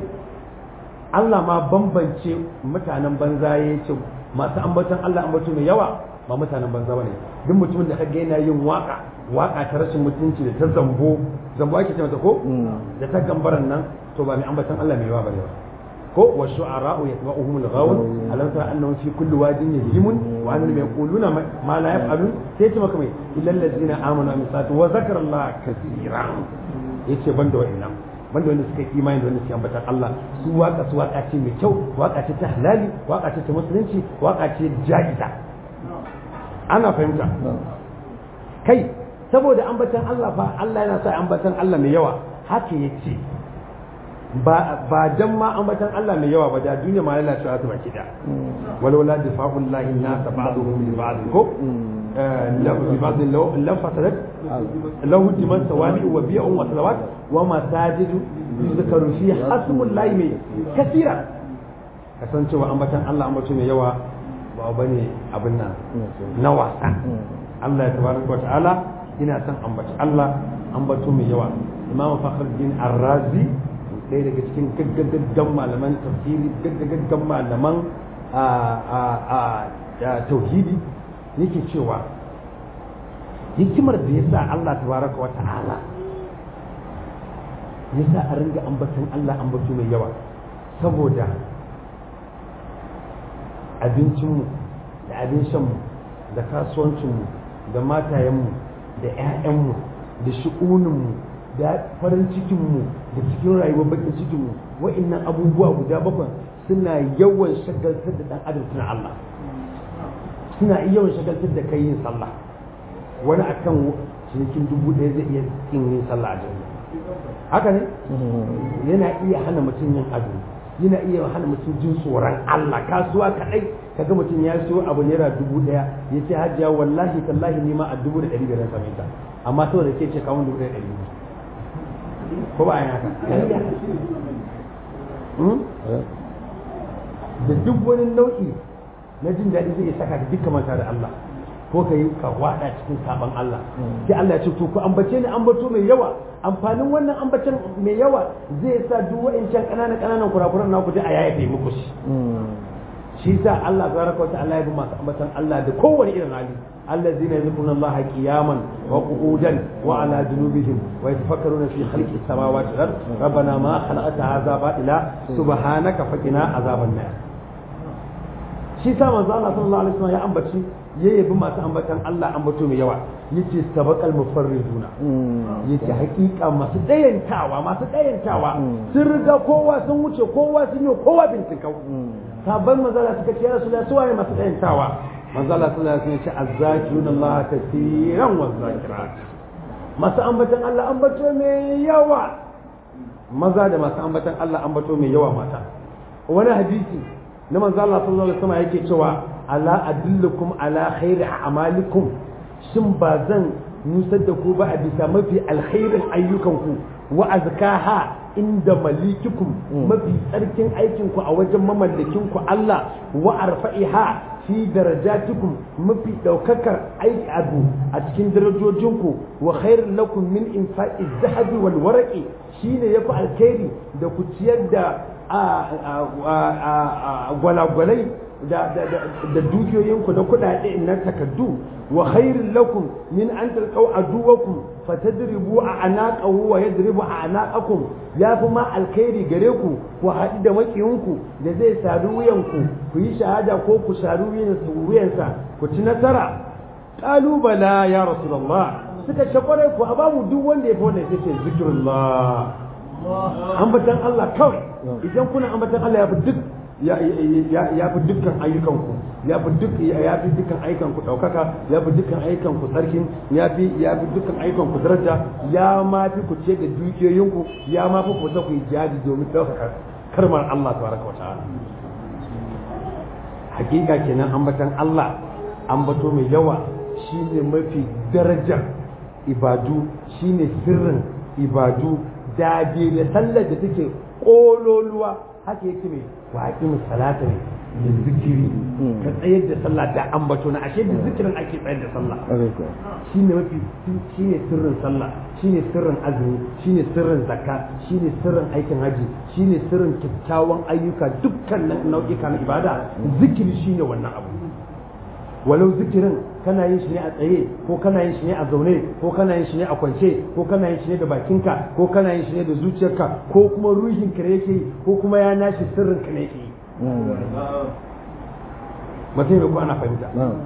Allah ma bambance mutanen banza ya ce masu ambaton Allah ambato mai yawa ba mutanen banza bane duk mutumin da kaga yana yin waka waka ta rashin mutunci da ta zambo zambo ake ce mata ko da ta gambaran nan to ba mai ambaton Allah mai yawa bane ba ko wa shu'ara'u yatba'uhum al-ghawun alam tara annahum fi kulli wadin yahimun wa annahum yaquluna ma la yaf'alun sai ce maka mai illal ladzina amanu min sa'ati wa zakara Allah kaseeran yace banda wa'annan banda wanda suka yi imani da wanda suke ambatan Allah su waka su waka ce mai kyau waka ce ta halali waka ce ta musulunci waka ce ja'iza ana fahimta kai saboda ambatan Allah fa Allah yana sa ambatan Allah mai yawa haka yace ba ba dan ma ambatan Allah mai yawa ba da duniya ma lalacewa ta baki da walwala difa'ul lahi nas ba'dhum li ba'd ko lahu bi ba'd lam fasadat lahu diman sawami wa bi'un wa salawat wa masajidu yuzkaru fi hasmul lahi mai kasira kasancewa ambatan Allah ambato mai yawa ba bane abin nan na wasa Allah ya tabaraka wa ta'ala ina son ambaci Allah ambato mai yawa Imam Fakhruddin Ar-Razi ɗaya daga cikin gaggagaggan malaman tafsiri gaggagaggan malaman tauhidi yake cewa hikimar da ya sa Allah tabaraka wa ta'ala ya sa a ringa ambaton Allah ambato mai yawa saboda abincinmu da abin shanmu da kasuwancinmu da matayenmu da 'ya'yanmu da shi'uninmu da farin cikinmu da cikin rayuwar bakin cikinmu wa'annan abubuwa guda bakwai suna yawan shagaltar da dan adam suna Allah suna yawan shagaltar da kai yin sallah wani akan cinikin dubu ɗaya zai iya yin yin sallah a jami'a haka ne yana iya hana mutum yin ado yana iya hana mutum jin tsoron Allah kasuwa kaɗai kaga mutum ya siyo abu naira dubu ɗaya ya ce hajiya wallahi tallahi ni ma a dubu da ɗari biyar same ta amma saboda ke ce kawun dubu ɗaya ɗari biyu ko ba a haka da duk wani nau'i na jin daɗi zai saka ka duka manta da Allah ko ka yi ka wada cikin saban Allah sai Allah ya ce to ku ambace ni ambato mai yawa amfanin wannan ambacen mai yawa zai sa duk wa'ancan ƙananan ƙananan kurakuran na ku ji a yayafe muku shi shi sa Allah tabaraka wa ta'ala ya bi masu ambatan Allah da kowane irin hali الذين يذكرون الله قياما وقعودا وعلى جنوبهم ويتفكرون في خلق السماوات والارض ربنا ما خلقت هذا باطلا سبحانك فقنا عذاب النار shi sa manzo Allah sallallahu alaihi wasallam ya ambaci ya yabi masu ambatan Allah ambato mai yawa yace sabaqal mufarriduna yace hakika masu dayantawa masu dayantawa sun riga kowa sun wuce kowa sun yi kowa bincikau sabon manzo Allah suka ce ya rasulullahi su waye masu dayantawa manzo Allah sallallahu alaihi wasallam ya ce azzakirun Allah kaseeran wa zakirat masu ambatan Allah ambato mai yawa maza da masu ambatan Allah ambato mai yawa mata wani hadisi na manzo Allah sallallahu alaihi wasallam yake cewa ala adullukum ala khairi a'malikum shin ba zan nusar da ku ba a bisa mafi alkhairin ayyukanku wa azkaha inda malikikum mafi tsarkin aikinku a wajen mamallakinku Allah wa arfa'iha fi darajatikum mafi daukakar aiki abu a cikin darajojinku wa khairun lakum min infa'i zahabi wal waraqi shine yafi alkhairi da ku ciyar da gwalagwalai da dukiyoyinku na kudade na takaddu wa khairun lakum min an talqaw aduwakum fatadribu a anaqahu wa yadribu a anaqakum yafi ma alkhairi gare ku ku haɗu da makiyinku da zai sadu wuyanku ku yi shahada ko ku sadu wuyansa ku ci nasara qalu bala ya rasulullah suka ce kwarai ku a bamu duk wanda ya fi wannan sai ce zikrullah ambatan Allah kawai idan kuna ambatan Allah ya fi duk ya fi dukkan ayyukanku ya fi duk ya fi dukkan ayyukanku daukaka ya fi dukkan ayyukanku tsarkin ya fi ya fi dukkan ayyukanku daraja ya ma fi ku ce da dukiyoyinku ya ma fi ku ta ku yi jihadi domin daukaka karmar Allah tabaraka wa ta'ala hakika kenan ambatan Allah ambato mai yawa shine mafi darajar ibadu shine sirrin ibadu dage da sallar da take kololuwa haka yake mai waƙi salata ne da zikiri ka tsayar da sallah da ambato na ashe da zikirin ake tsayar da sallah shine mafi shine sirrin sallah shine sirrin azumi shine sirrin zakka shine sirrin aikin haji shine sirrin kyakkyawan ayyuka dukkan nau'ika na ibada zikiri shine wannan abu walau zikirin kana yin shi ne a tsaye ko kana yin shi ne a zaune ko kana yin shi ne a kwance ko kana yin shi ne da bakinka ko kana yin shi ne da zuciyarka ko kuma ruhin ka ne yake ko kuma ya nashi sirrin ka ne yake mutum ne ko ana fahimta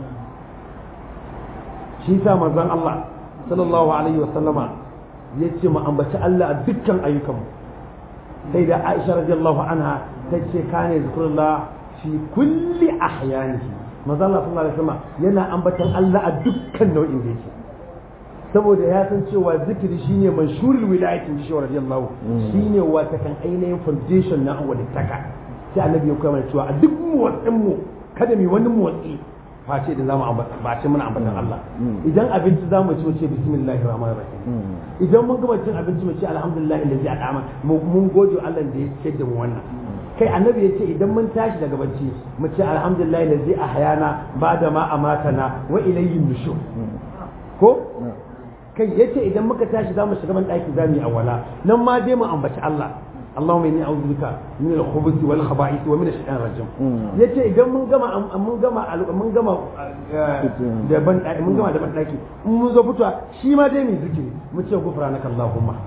shi sa manzon Allah sallallahu alaihi wa sallama ya ce mu ambaci Allah a dukkan ayyukanmu sai da Aisha radiyallahu anha ta ce kane zikrullah fi kulli ahyanihi manzo Allah sallallahu alaihi wasallam yana ambatan Allah a dukkan nau'in da yake saboda ya san cewa zikiri shine manshurul wilayatin shi radiyallahu shine wata kan ainihin foundation na walittaka sai annabi ya koya mana cewa a duk motsin mu kada mu wani motsi face da zamu ambata ba ce muna ambatan Allah idan abinci zamu ci mu ce bismillahir rahmanir rahim idan mun gama cin abinci mu ce alhamdulillah allazi adama mun gode Allah da ya ce da mu wannan kai annabi ya ce idan mun tashi daga bacci mu ce alhamdulillah allazi ahyana ba'da ma amatana wa ilayhi nushur ko kai yace idan muka tashi zamu shiga ban daki zamu yi awala nan ma dai mu ambaci Allah Allahumma inni a'udhu bika min al-khubuth wal khaba'ith wa min ash-shaytanir rajim yace idan mun gama mun gama mun gama da ban daki mun gama da ban daki in mun zo fitowa shi ma dai mu zikiri mu ce gufranaka Allahumma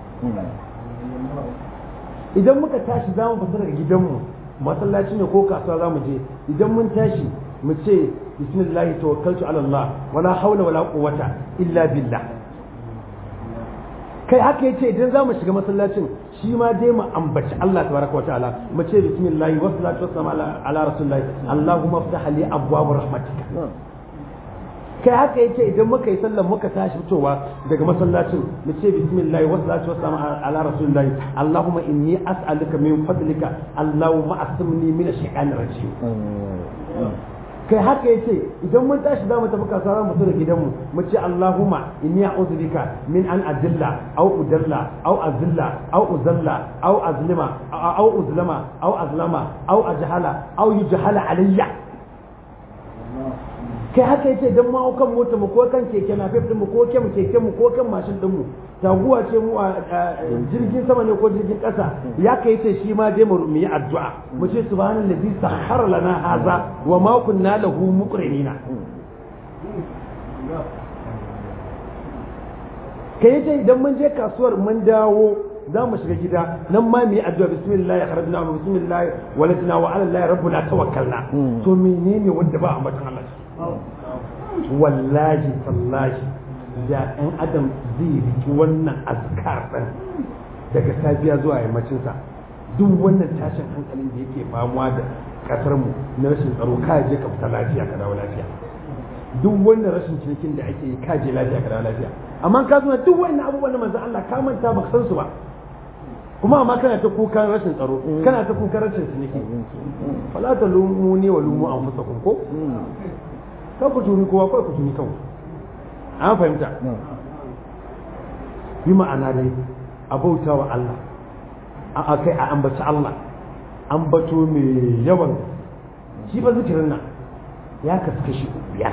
idan muka tashi zamu fita daga gidanmu masallaci ne ko kasuwa zamu je idan mun tashi mu ce bismillah tawakkaltu ala Allah wala hawla wala quwwata illa billah kai haka yace idan zamu shiga masallacin shi ma dai mu ambaci Allah tabaraka wa ta'ala mu ce bismillah wa salatu wassalamu ala, ala rasulillah allahumma iftah li abwaab rahmatika kai haka yace idan muka yi sallar muka tashi fitowa daga masallacin mu ce bismillah wa salatu wassalamu ala rasulillah allahumma inni as'aluka min fadlika allahumma asmini min ash-shaytanir rajim kai haka yace idan mun tashi za mu tafi kasuwa mu da gidanmu mu ce Allahumma inni a'udhu bika min an adilla aw udalla aw azilla aw uzalla aw azlima aw uzlama aw azlama aw ajhala aw yujhala alayya kai haka yace dan ma kan mota mu ko kan keke na fef mu ko kan keke mu ko kan mashin din mu taguwa ce mu a jirgin sama ne ko jirgin kasa ya kai yace shi ma dai mu yi addu'a mu ce subhanallazi sahhara lana haza wa ma kunna lahu muqrinina kai yace idan mun je kasuwar mun dawo za mu shiga gida nan ma mu yi addu'a bismillah kharajna wa bismillah waladna wa ala allahi rabbuna tawakkalna to menene wanda ba ambatan Allah wallahi tallahi da ɗan adam zai riki wannan azkar ɗin daga safiya zuwa yammacinsa duk wannan tashin hankalin da yake famuwa da ƙasar mu na rashin tsaro ka je ka fita lafiya ka dawo lafiya duk wannan rashin cinikin da ake yi ka je lafiya ka dawo lafiya amma ka zo duk wannan abubuwan da manzon Allah ka manta ba san su ba kuma amma kana ta kukan rashin tsaro kana ta kukan rashin ciniki fala ta lumu ne wa lumu anfusakum ko kan ku tuni kowa kawai ku tuni kanku an fahimta yi ma'ana dai a bauta wa Allah a kai a ambaci Allah ambato mai yawan shi ba zikirin nan ya kasu kashi biyar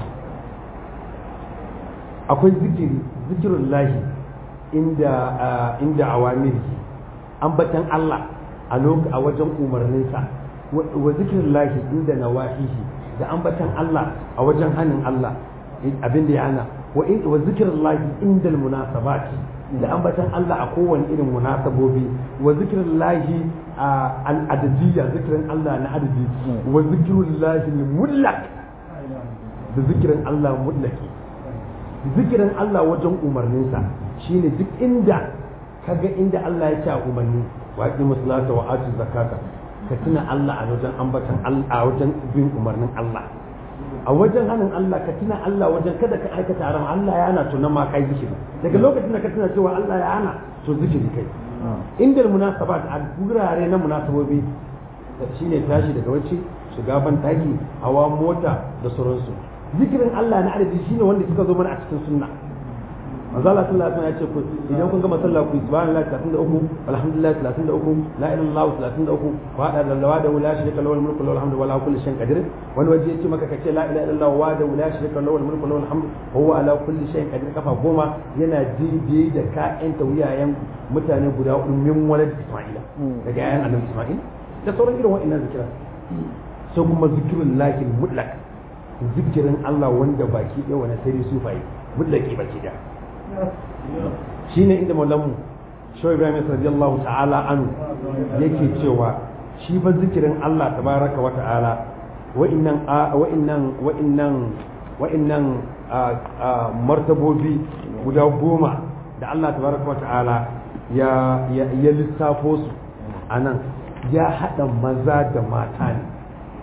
akwai zikiri zikirin lahi inda inda awamiri ambatan Allah a a wajen umarninsa wa zikirin lahi inda nawahihi da ambatan Allah a wajen hannun Allah abin da ya hana wa zikirin lahi inda munasabati da ambatan Allah a kowane irin munasabobi wa zikirin lahi al'adadiyya zikirin Allah na adadi wa zikirin lahi mutlaq da zikirin Allah mutlaki zikirin Allah wajen umarninsa shine duk inda kaga inda Allah ya ce a umarni wa aqimu salata wa atu zakata ka tuna Allah a wajen ambatan Allah a wajen bin umarnin Allah a wajen hannun Allah ka tuna Allah wajen kada ka aikata haram Allah ya hana to nan ma kai zikiri daga lokacin da ka tuna cewa Allah ya hana to zikiri kai inda munasabat a gurare na munasabobi shine tashi daga wacce shiga ban taki hawa mota da sauransu zikirin Allah na adadi shine wanda suka zo mana a cikin sunna manzo Allah sallallahu alaihi wasallam ya ce ku idan kun gama sallah ku subhanallahi 33 alhamdulillah 33 la ilaha illallah 33 wa hada lillahi da la sharika lahu mulku wa hamdu wa la kulli shay'in qadir wani waje yace maka kace la ilaha illallah wa da la sharika lahu mulku wa hamdu wa huwa ala kulli shay'in qadir kafa goma yana daidai da ka'yan tawiyayen mutane guda ummin walad Isma'ila daga yayan annabi Isma'il da sauran irin wa'annan zikira sai kuma zikirun lahi mutlaq zikirin Allah wanda baki ɗaya wani sai sufaye mutlaqi baki ɗaya shine inda maulanmu shawai ibrahim radiyallahu ta'ala anu yake cewa shi fa zikirin Allah tabaraka wa ta'ala wa'innan wa'innan wa'innan wa'innan martabobi guda goma da Allah tabaraka wa ta'ala ya ya lissafo su anan ya hada maza da mata ne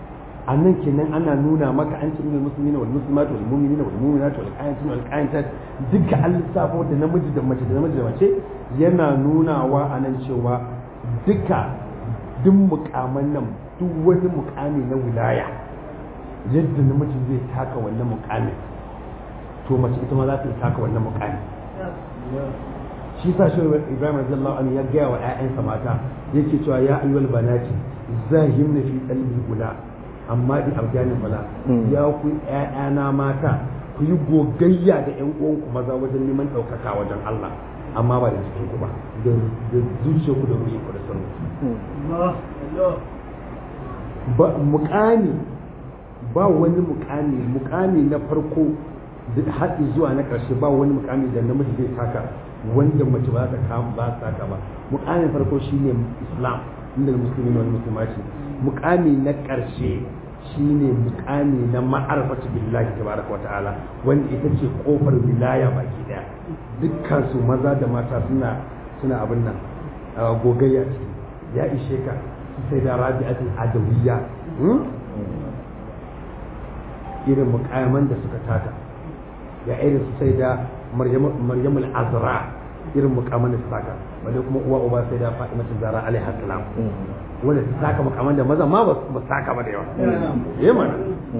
a nan kenan ana nuna maka an ce inda musulmina wal muslimat wal mu'minina wal mu'minat wal qanitin wal qanitat duka an lissafo da namiji da mace da namiji da mace yana nunawa a nan cewa duka duk mukaman nan duk wani mukami na wilaya yadda namiji zai taka wannan mukamin to mace ita ma za ta taka wannan mukami shi sa shi Ibrahim radiyallahu anhu ya gaya wa ƴaƴansa mata yake cewa ya ayyuhal banati zahimna fi qalbi gula amma di abdanin bala ya ku ƴaƴana mata ku yi gogayya da ƴan uwanku maza wajen neman ɗaukaka wajen Allah amma ba da cikin ku ba da zuciya ku da ruhi ku da sanu ba mukami ba wani mukami mukami na farko da haɗi zuwa na ƙarshe ba wani mukami da namiji zai taka wanda mace ba ta kama ba ta taka ba mukamin farko shine islam inda musulmi ne wani musulmaci mukami na ƙarshe shine mukami na ma'arfatu billahi tabaraka wa ta'ala wanda ita ce kofar wilaya baki daya dukkan su maza da mata suna suna abin nan gogayya ce ya ishe ka sai da rabi'atul adawiyya irin mukaman da suka taka ya irin su sai da maryamul azra irin mukaman da suka taka wanda kuma uwa uba sai da fatimatu zara alaiha salam wanda su taka mukaman da maza ma ba su taka ba da yawa ya mana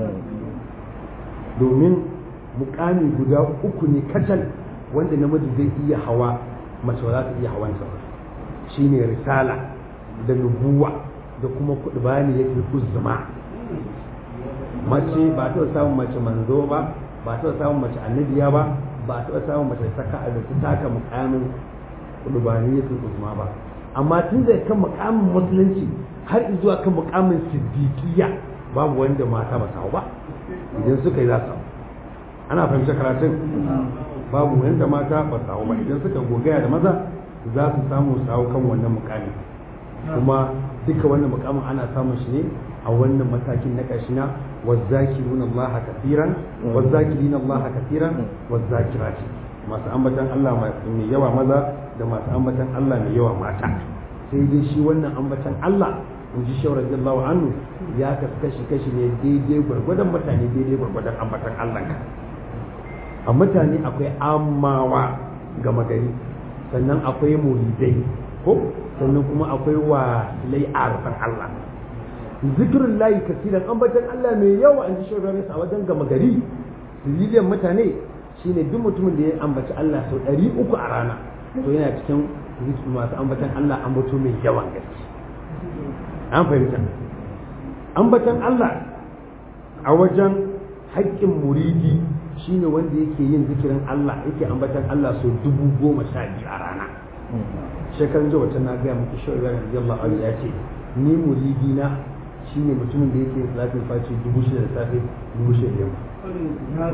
domin mukami guda uku ne kacal wanda namiji zai iya hawa mace ba za ta iya hawan sa shine risala da nubuwa da kuma kuɗi bayani yake uzma mace ba ta samun mace manzo ba ba ta samun mace annabiya ba ba ta samun mace saka da ta taka mukamin kuɗi yake uzma ba amma tun da kan mukamin musulunci har zuwa kan mukamin siddiqiyya babu wanda mata ba samu ba idan suka yi za su ana fahimta karatun babu wanda mata ba samu ba idan suka gogaya da maza za su samu samu kan wannan mukami kuma duka wannan mukamin ana samun shi ne a wannan matakin na ƙarshe na wazzakirun Allah kafiran wazzakirin Allah kafiran wazzakirati masu ambatan Allah mai yawa maza da masu ambatan Allah mai yawa mata sai dai shi wannan ambatan Allah in ji shawar radiyallahu anhu ya kashi kashi ne daidai gwargwadon mutane daidai gwargwadon ambatan Allah ka a mutane akwai amawa gama gari sannan akwai muridai ko sannan kuma akwai wasilai arfan Allah zikirin layi kasiran ambatan Allah mai yawa an ji shawar a wajen gama gari siriliyan mutane shine duk mutumin da ya ambaci Allah sau ɗari uku a rana to yana cikin masu ambatan Allah ambato mai yawan gaske an fahimta ambatan Allah a wajen haƙƙin muridi shine wanda yake yin zikirin Allah yake ambatan Allah sau dubu goma sha biyu a rana shekarun jiya wata na gaya muku shi wa radiyallahu anhu ya ce ni muridi na shine mutumin da yake salatin faci dubu shida da safe dubu shida da yamma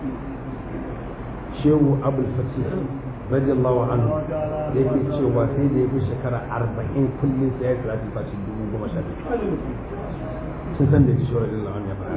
shehu abul fatih radiyallahu anhu yake cewa sai da ya fi shekara arba'in kullum sai ya yi salatin faci dubu goma sha biyu sun san da ya ci shi radiyallahu anhu ya faɗa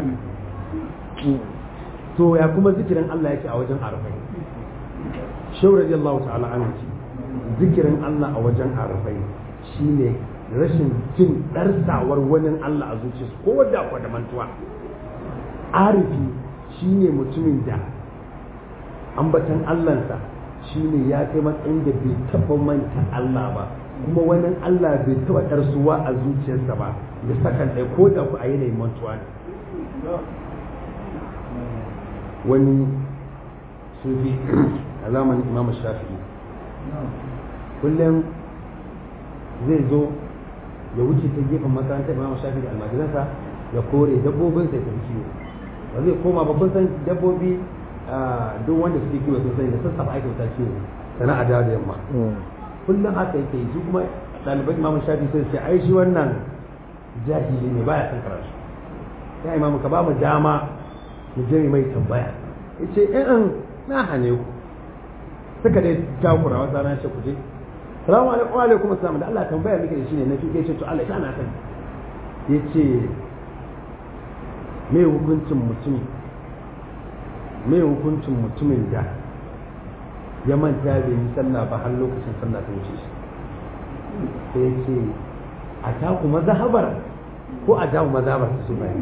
to ya kuma zikirin Allah yake a wajen arba'in shehu radiyallahu ta'ala anhu ce zikirin Allah a wajen arba'in shine rashin jin ɗarsawar wani Allah a zuciyarsu ko wadda akwai da mantuwa arifi shine mutumin da ambatan Allahnsa shine ya kai matsayin da bai taɓa manta Allah ba kuma wani Allah bai taɓa ɗarsuwa a zuciyarsa ba da sakan ɗaya ko da ku a yanayin mantuwa ne wani sufi a zamanin imam shafi'i kullum zai zo ya wuce ta gefen makarantar imam shafi'i da almajiransa ya kore dabbobin sai tafi kiwo ba zai koma babban san dabbobi duk wanda suke kiwo sun sani da sassafa ake wuta kiwo sana'a da da yamma kullum haka yake yi su kuma ɗaliban imam shafi'i sai ce ai shi wannan jahili ne baya son karatu ya imamu ka ba mu dama mu je mai tambaya yace in na hane ku suka dai takura wata ran shi kuje salamu alaikum wa alaikum assalam da Allah tambaya miki da shi ne na fi yace to Allah ya na sani yace me hukuncin mutum me hukuncin mutumin da ya manta bai yi sallah ba har lokacin sallah ta wuce shi sai yace a taku mazhabar ko a dawo mazabar su bayan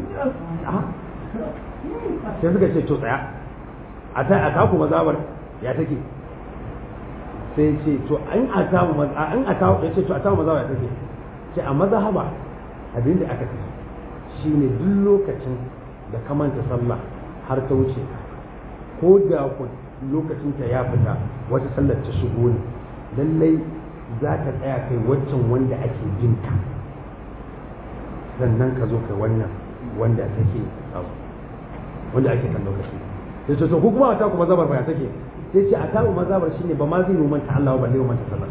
sai suka ce to tsaya a ta a taku mazabar ya take sai ce to an a tamu an a tamu ya ce to a tamu mazabar ya take ce a mazhaba abinda aka ce shine duk lokacin da ka manta sallah har ta wuce ka ko da ku lokacin ta ya fita wata sallar ta shigo ne lallai za ka tsaya kai waccan wanda ake jin ka sannan ka zo kai wannan wanda take abu wanda ake kan lokaci sai ce to ku kuma ta ku mazabar baya take sai ce a tabu mazabar shine ba ma zai manta Allah ba balle manta sallah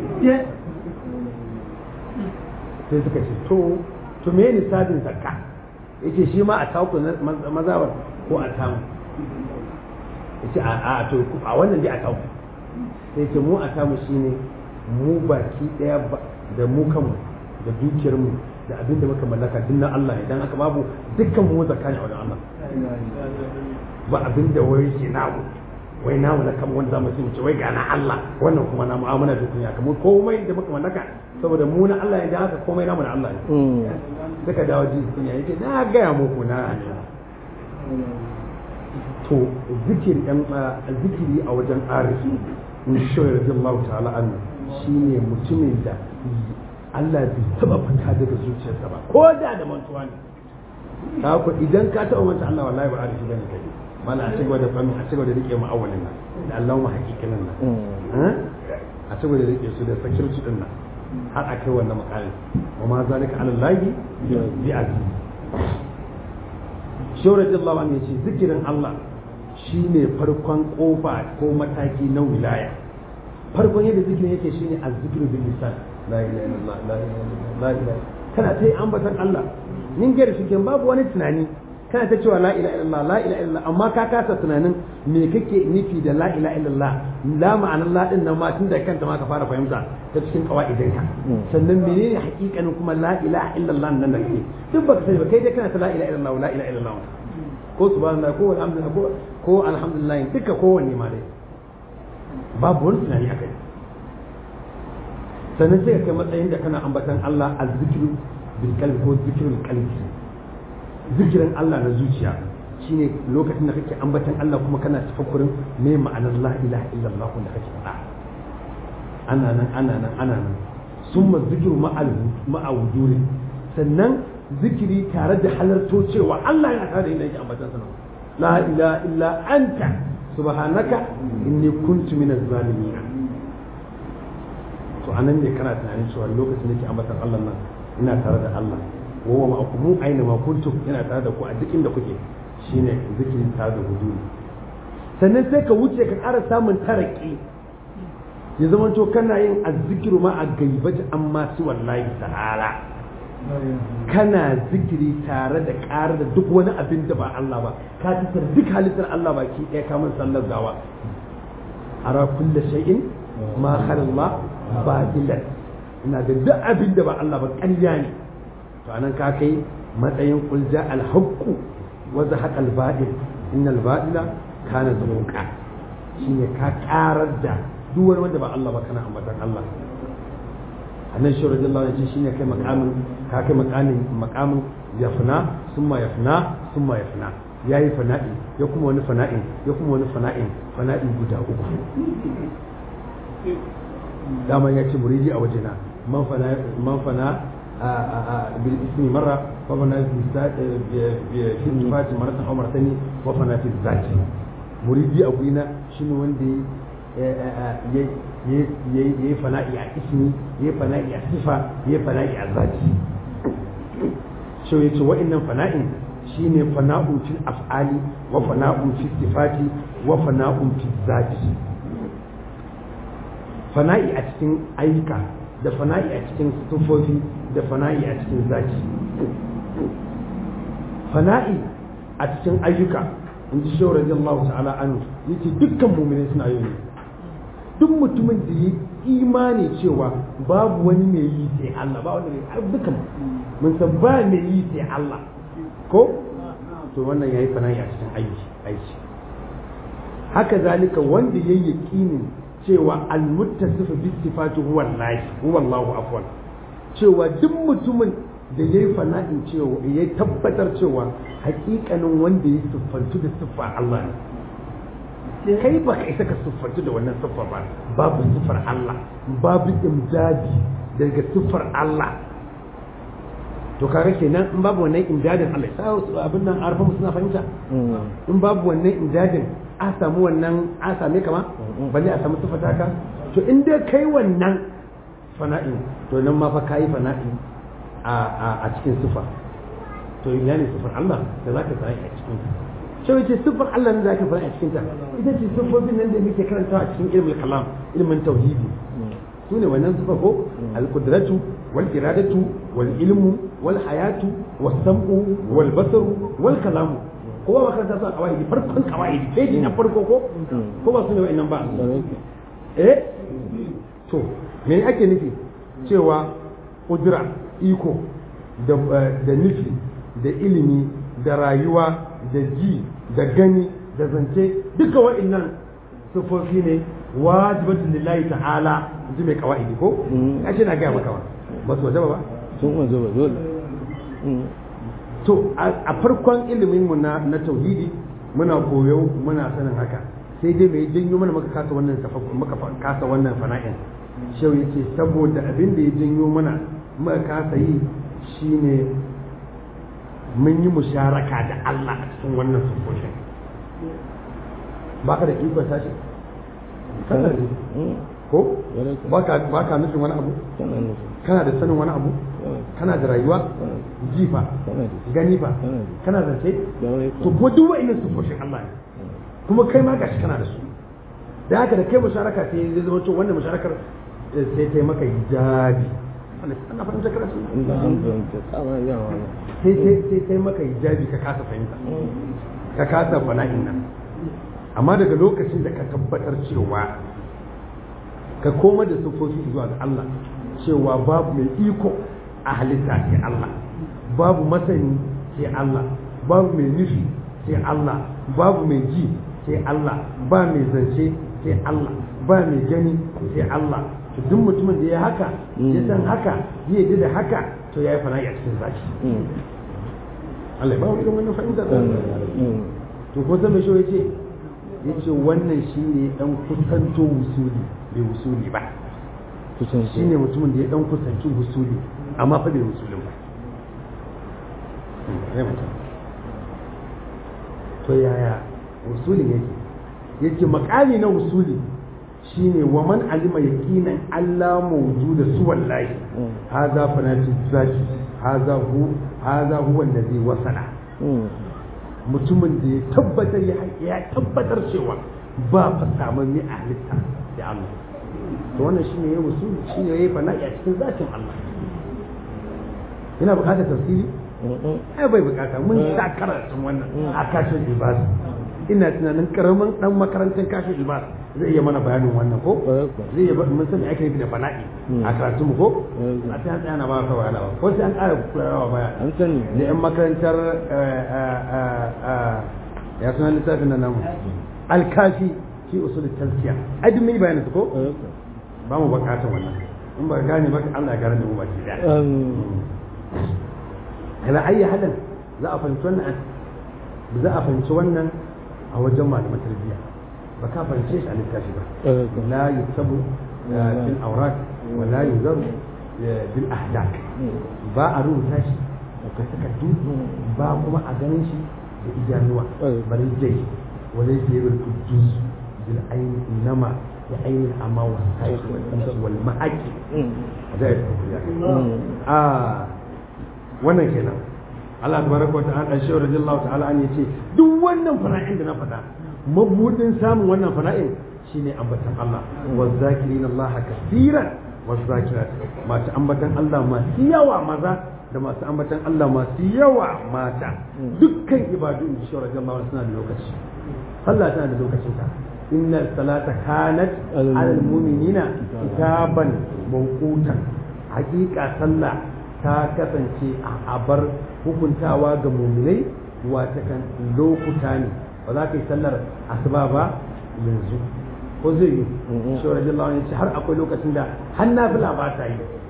sai suka ce to to me ne sadin zakka yace shi ma a taku mazabar ko a tamu yace a a to a wannan dai a taku sai ce mu a tamu shine mu baki daya da mu kanmu da dukiyar mu da abin da muka mallaka duk na Allah idan aka babu dukkan mu zakka ne a wajen Allah ba abin da wai ke namu wai namu na kan wanda zamu ce wai ga na Allah wannan kuma na mu'amala da kunya kamar komai da muka mallaka saboda mu na Allah idan haka komai namu na Allah ne suka dawo ji kunya yake na gaya muku na to zikiri dan zikiri a wajen arifi in shi radiyallahu ta'ala anhu shine mutumin da Allah bai taba fita daga zuciyarsa ba ko da da mantuwa ne ka ku idan ka taba manta Allah wallahi ba arifi bane kai mala a cigaba da fami a cigaba da rike mu awalin nan da Allah mu hakikanin nan a cigaba da rike su da sakirci din nan har a kai wannan makalin wa ma zalika ala lahi bi aziz shawara Allah ne ce zikirin Allah shine farkon kofa ko mataki na wilaya farkon yadda zikirin yake shine azzikiru bil lisan la ilaha illallah la ilaha illallah la ilaha kana ta yi ambatan Allah nin gari shi babu wani tunani kana ta cewa la ilaha illallah la ilaha illallah amma ka kasa tunanin me kake nufi da la ilaha illallah la ma'anar la din nan ma tun da kanta ma ka fara fahimta ta cikin kawaidin ka sannan menene hakikanin kuma la ilaha illallah nan da kake duk baka sani ba kai dai kana ta la ilaha illallah la ilaha illallah ko subhanallah ko alhamdulillah ko ko alhamdulillah duka kowanne ma dai babu wani tunani akai sannan sai ka kai matsayin da kana ambatan Allah azzikru bil qalbi ko zikrul qalbi zikirin Allah na zuciya shine lokacin da kake ambatan Allah kuma kana tafakkurin me ma'anar la ilaha illallah da kake faɗa ana nan ana nan ana nan summa zikru ma'al ma'awduri sannan zikiri tare da halarto cewa Allah yana tare da inda yake ambatan sa la ilaha illa anta subhanaka inni kuntu minaz zalimin to anan ne kana tunanin cewa lokacin da yake ambatan Allah nan ina tare da Allah wa ma mu aina ma kuntum yana tare da ku a duk inda kuke shine zikirin tare da huduri sannan sai ka wuce ka ƙara samun taraki ya zama to kana yin azzikiru ma a gaibati amma su wallahi ta'ala kana zikiri tare da ƙara da duk wani abin da ba Allah ba ka tattar duk halittar Allah ba ki ɗaya kamun sallar gawa ara kulle shay'in ma khalalla batilan ina da duk abin da ba Allah ba ƙarya ne to anan ka kai matsayin kulja alhaqqu wa zahaqa albadil innal badila kana zamuqa shine ka karar da duk wani wanda ba Allah ba kana ambatan Allah annan shi radiyallahu anhu shine kai makamin ka kai makamin makamin yafna summa yafna summa yafna yayi fana'i ya kuma wani fana'in ya kuma wani fana'in fana'i guda uku dama ya ce muridi a wajena man fana man fana بالاسم مرة وفنا في الصفات مرة أو مرتين وفنا في الذات مريدي أبونا شنو وندي يي فنائي على اسمي يي فنائي على صفة يي فنائي على الذات شو يتو وإن فناء shine fana'un fil af'ali wa fana'un fil sifati wa fana'un fil zati fana'i a cikin ayyuka da fana'i a cikin tufofi da fana'i a cikin zaki fana'i a cikin ayyuka in ji shawar radiyallahu ta'ala anhu yace dukkan mu'minai suna yi duk mutumin da yi imani cewa babu wani mai yi sai Allah ba wanda mai dukkan mun san ba mai yi sai Allah ko to wannan yayi fana'i a cikin aiki aiki haka zalika wanda yayi yaqinin cewa almuttasifu bi sifati huwa Allah huwa Allahu afwan cewa duk mutumin da ya yi fana'in cewa ya tabbatar cewa hakikanin wanda ya siffantu da siffa Allah ne kai ba ka isa ka siffantu da wannan siffar ba babu siffar Allah babu imdadi daga siffar Allah to kaga kenan in babu wannan imdadin Allah sai abin nan arfa suna fahimta in babu wannan imdadin a samu wannan a same kama balle a samu siffata ka to in dai kai wannan fana'in to nan ma fa kai fana'in a cikin siffa to ina ne siffar Allah da zaka tsaya a cikin ta sai wace siffar Allah ne zaka tsaya a cikin ta ita ce siffofin nan da muke karantawa a cikin ilmul kalam ilmin tauhidi su ne wannan siffa ko al-qudratu wal iradatu wal ilmu wal hayatu was sam'u wal basaru wal kalamu kowa ba karanta su a kawai farkon kawai sai na farko ko ko ba su ne wa'annan ba eh to me ake nufi cewa kudura iko da nufi da ilimi da rayuwa da ji da gani da zance duka wa'annan sufofi ne wajibatun lillahi ta'ala ji mai kawai ko ya ce na gaya maka ba ba su wajaba ba sun wajaba dole to a farkon ilimin mu na na tauhidi muna koyo muna sanin haka sai dai mai janyo mana maka kasa wannan maka kasa wannan fana'in shau yace saboda abin da ya janyo mana muka kasa yi shine mun yi musharaka da Allah a cikin wannan sufofin baka da ikon tashi kana da ko baka baka nufin wani abu kana da sanin wani abu kana da rayuwa jifa gani fa kana da sai to kuma duk wa'annan sufofin Allah ne kuma kai ma gashi kana da su da haka da kai musharaka sai zai zama to wannan musharakar sai ta yi maka hijabi ana fahimta karatu sai sai sai maka hijabi ka kasa fahimta ka kasa fana'in nan amma daga lokacin da ka tabbatar cewa ka koma da sufofi zuwa ga Allah cewa babu mai iko a halitta sai Allah babu masani sai Allah babu mai nufi sai Allah babu mai ji sai Allah ba mai zance sai Allah ba mai gani sai Allah to duk mutumin da ya haka ya san haka ya yi da haka to ya yi fana'i a cikin zaki Allah ba wani wannan fahimta da to ko zama shi yace yace wannan shine dan kusanto wusuli bai wusuli ba shine mutumin da ya dan kusanci wusuli amma fa bai wusulin ba to yaya wusulin yake yake makami na wusuli shine wa man alima yaqinan Allah mawjuda su wallahi hadha fanati zaki hadha hu hadha huwa allazi wasala mutumin da ya tabbatar ya tabbatar cewa ba fa samun ni halitta da Allah to wannan shine yayi usul shine yayi fana'i a cikin zatin Allah yana bukatar tafsiri ai bai bukata mun sa karatun wannan a kashin ibadu ina tunanin karamin dan makarantar kashin ibadu zai iya mana bayanin wannan ko zai iya mun sani ake yi da fana'i a karatu mu ko a ta tsaya na ba ka bayana ba ko sai an ƙara kulawa baya an sani da yan makarantar ya suna littafin nan namu alkafi fi usul tazkiya ai duk mun yi bayanin su ko ba mu bukatar wannan in ba gane ba Allah ya gane da mu baki daya ala ayi halin za a fahimci wannan za a fahimci wannan a wajen malaman tarbiyya ba ka fahimce shi a littafi ba la yutabu bil awraq wa la yuzaru bil ahdak ba a rubuta shi da takardu ba kuma a ganin shi da idanuwa bari dai wala yabul qudus bil ayn inama da ayn amma wa sayyid wal ma'aki da a wannan kenan Allah tabaraka wa ta'ala shi radiyallahu ta'ala an yace duk wannan fara'in da na faɗa mabudin samun wannan fara'in shine ambatan Allah wa zakirin Allah kaseeran wa zakirat masu ambatan Allah masu yawa maza da masu ambatan Allah masu yawa mata dukkan ibadu in shi radiyallahu suna da lokaci sallah tana da lokacin ta inna salata kanat alal mu'minina kitaban mawqutan haqiqa sallah ta kasance a abar hukuntawa ga muminai wata kan lokuta ne ba za ka yi sallar asuba ba yanzu ko zai yi shi wa rajin lawan ce har akwai lokacin da har na fila ba ta yi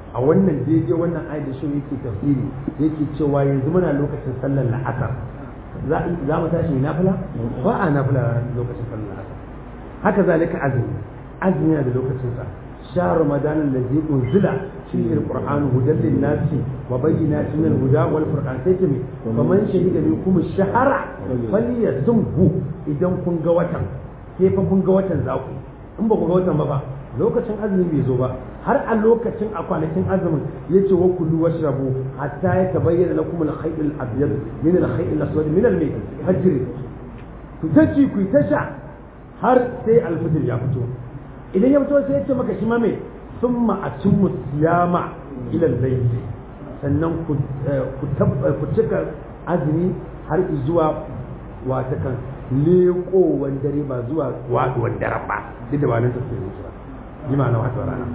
a wannan daidai wannan ayat da shi yake tafsiri yake cewa yanzu muna lokacin sallar la'asar za mu tashi ne nafila ba a nafila lokacin sallar la'asar haka zalika azumi azumi yana da lokacin sa شهر رمضان الذي أنزل فيه القرآن هدى للناس وبينات من الهدى والفرقان سيتمي فمن شهد منكم الشهر فليصمه إذا كن قوتا كيف كن قوتا زاكو in ba ku ga watan ba ba lokacin azumi bai zo ba har a lokacin a kwanakin azumin yace wa kullu washrabu hatta ya tabayyana lakum al-khayt al-abyad min al-khayt al-aswad min al-fajr ku taci ku ta sha har sai al-fajr ya fito idan ya fito sai ya ce maka shi ma me summa atimmu siyama ila al-layl sannan ku ku cika azumi har zuwa wata kan leƙowar dare ba zuwa waɗuwar daren ba duk da ba nan tafiye ne ba yi ma na wata rana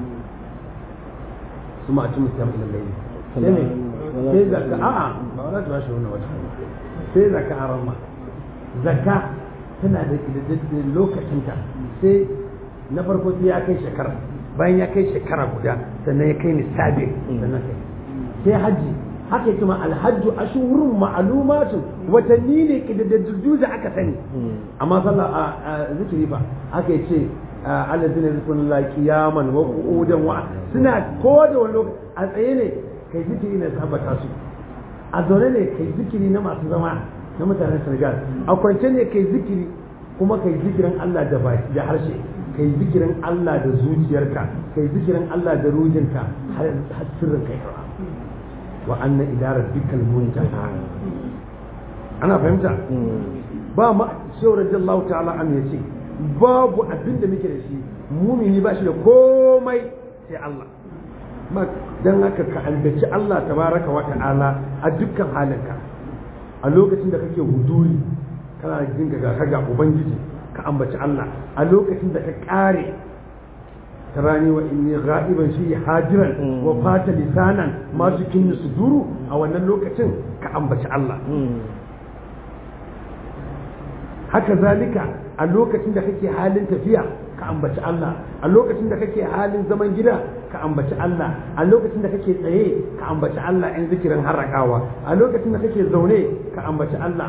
su ma ci musu yamma lallai sai ne sai zaka a'a ba za ta ba shi wannan wata sai zaka a ramma zaka tana da ƙididdiddin lokacinta sai na farko sai ya kai shekara bayan ya kai shekara guda sannan ya kai nisabin sannan kai sai hajji haka yake ma alhajju ashurun ma'lumatun watanni ne kidaddaju da aka sani amma sallah a zikiri fa haka yace alladhina yadhkuruna qiyaman wa qu'udan wa suna ko da wani lokaci a tsaye ne kai zikiri ne tabbata su a zaune ne kai zikiri na masu zama na mutanen Senegal a kwance ne kai zikiri kuma kai zikirin Allah da baki da harshe kai zikirin Allah da zuciyarka kai zikirin Allah da ruhinka har sirrin kai wa anna ila rabbikal muntaha ana fahimta ba ma shehu radiyallahu ta'ala an yace babu abin da muke da shi mumini ba shi da komai sai Allah ba dan haka ka albaci Allah tabaraka wa ta'ala a dukkan halinka a lokacin da kake huduri kana jin ga kaga ubangiji ka ambaci Allah a lokacin da ka kare تراني وإني غائبا فيه حاجرا وفات لسانا ما سكن صدور أو أن اللوكة كأنبت الله haka zalika a lokacin da kake halin tafiya ka ambaci Allah a lokacin da kake halin zaman gida ka ambaci Allah a lokacin da kake tsaye ka ambaci Allah in zikirin harakawa a lokacin da kake zaune ka ambaci Allah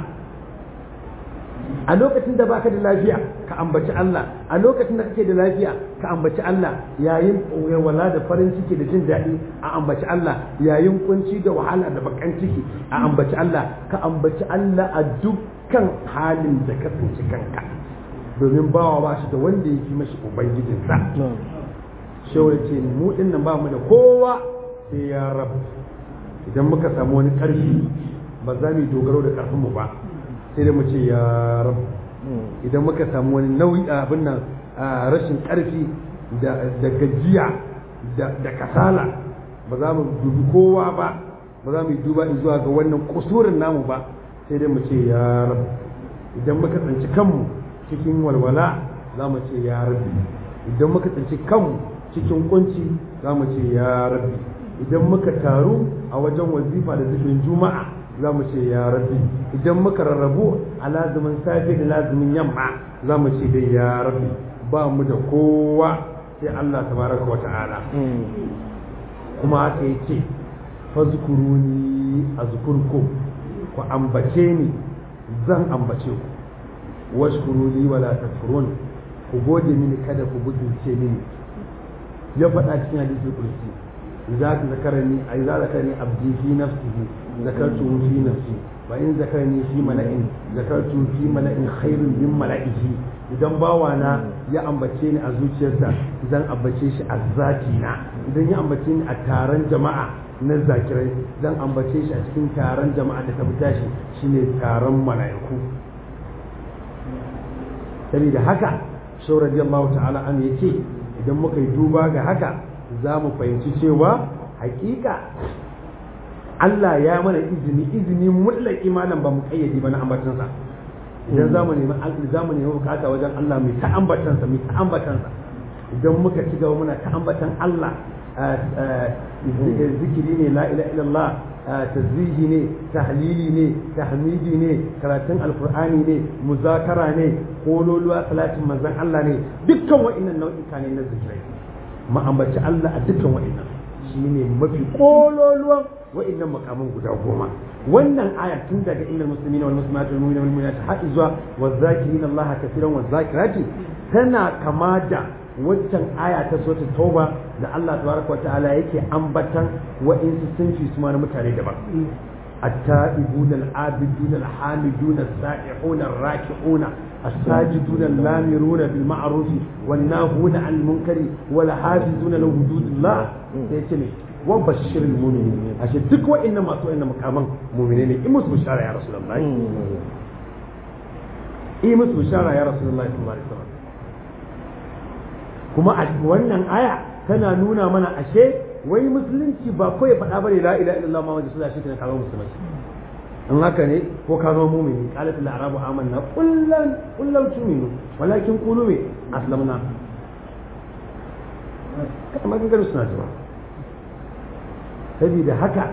a lokacin da baka da lafiya ka ambaci Allah a lokacin da kake da lafiya ka ambaci Allah yayin wala da farin ciki da jin daɗi a ambaci Allah yayin kunci da wahala da bakan ciki a ambaci Allah ka ambaci Allah a dukkan halin da ka tsinci kanka domin bawa ba shi da wanda ya fi mashi ubangijinsa shawar ce mu din nan ba mu da kowa sai ya rabu idan muka samu wani ƙarfi ba za mu yi dogaro da ƙarfinmu ba sai dai mu ce ya rabu idan muka samu wani nauyi abin nan rashin ƙarfi da gajiya da kasala ba za mu dubi kowa ba ba za mu yi duba zuwa ga wannan kusurin namu ba sai dai mu ce ya rabu idan muka tsanci kanmu cikin walwala za mu ce ya rabu idan muka tsanci kanmu cikin kunci za mu ce ya rabu idan muka taru a wajen wazifa da zikirin juma'a za mu ce ya rabbi idan muka rarrabu a lazumin safe da lazumin yamma za mu ce dai ya rabbi ba mu da kowa sai Allah tabaraka wa ta'ala kuma haka yake fazkuruni azkurkum ku ambace ni zan ambace ku washkuruni wala takfurun ku gode mini kada ku butulce mini ya faɗa cikin hadisi kursi إذا ذكرني إذا ذكرني عبدي في نفسه ذكرته في نفسي وإن ذكرني في ملأ ذكرته في ملأ خير من ملئه idan bawana ya ambace ni a zuciyarsa zan ambace shi a zatina idan ya ambace ni a taron jama'a na zakirai zan ambace shi a cikin taron jama'a da ta fita shi shine taron mala'iku saboda haka shau radiyallahu ta'ala an yace idan muka yi duba ga haka za mu fahimci cewa hakika Allah ya mana izini izini mutlaki malam ba mu kayyade ba na ambatansa idan za mu nemi za mu nemi bukata wajen Allah mai ta ambatansa mai ta ambatansa idan muka ci gaba muna ta ambatan Allah zikiri ne la ilaha illallah tazwihi ne tahlili ne tahmidi ne karatun alqur'ani ne muzakara ne kololuwa salatin manzon Allah ne dukkan wa'annan nau'ika ne na zikirai mu ambaci Allah a dukkan wa'annan shine mafi kololuwan wa'annan makaman guda goma wannan ayar tun daga innal muslimina wal muslimat wal mu'minina wal mu'minat har zuwa wazakirina Allah kaseeran wazakirati tana kama da waccan aya ta suratul tauba da Allah tabaraka wa ta'ala yake ambatan wa'insu sun fi su na mutane daban التائبون العابدون الحامدون السائحون الراكعون الساجدون اللامرون بالمعروف والناهون عن المنكر والحافظون لحدود الله سيتمي وبشر المؤمنين عشان تكوى انما سوى انما كمان مؤمنين امس بشارة يا رسول الله امس بشارة يا رسول الله صلى الله عليه وسلم kuma a wannan aya tana nuna mana ashe wai musulunci ba kawai faɗa bane la ilaha illallah muhammadu sallallahu alaihi wasallam ka zama musulmai in haka ne ko ka zama mumini qalat al arabu amanna kullan kullan tuminu walakin qulu me aslamna kamar kan gari suna cewa saboda haka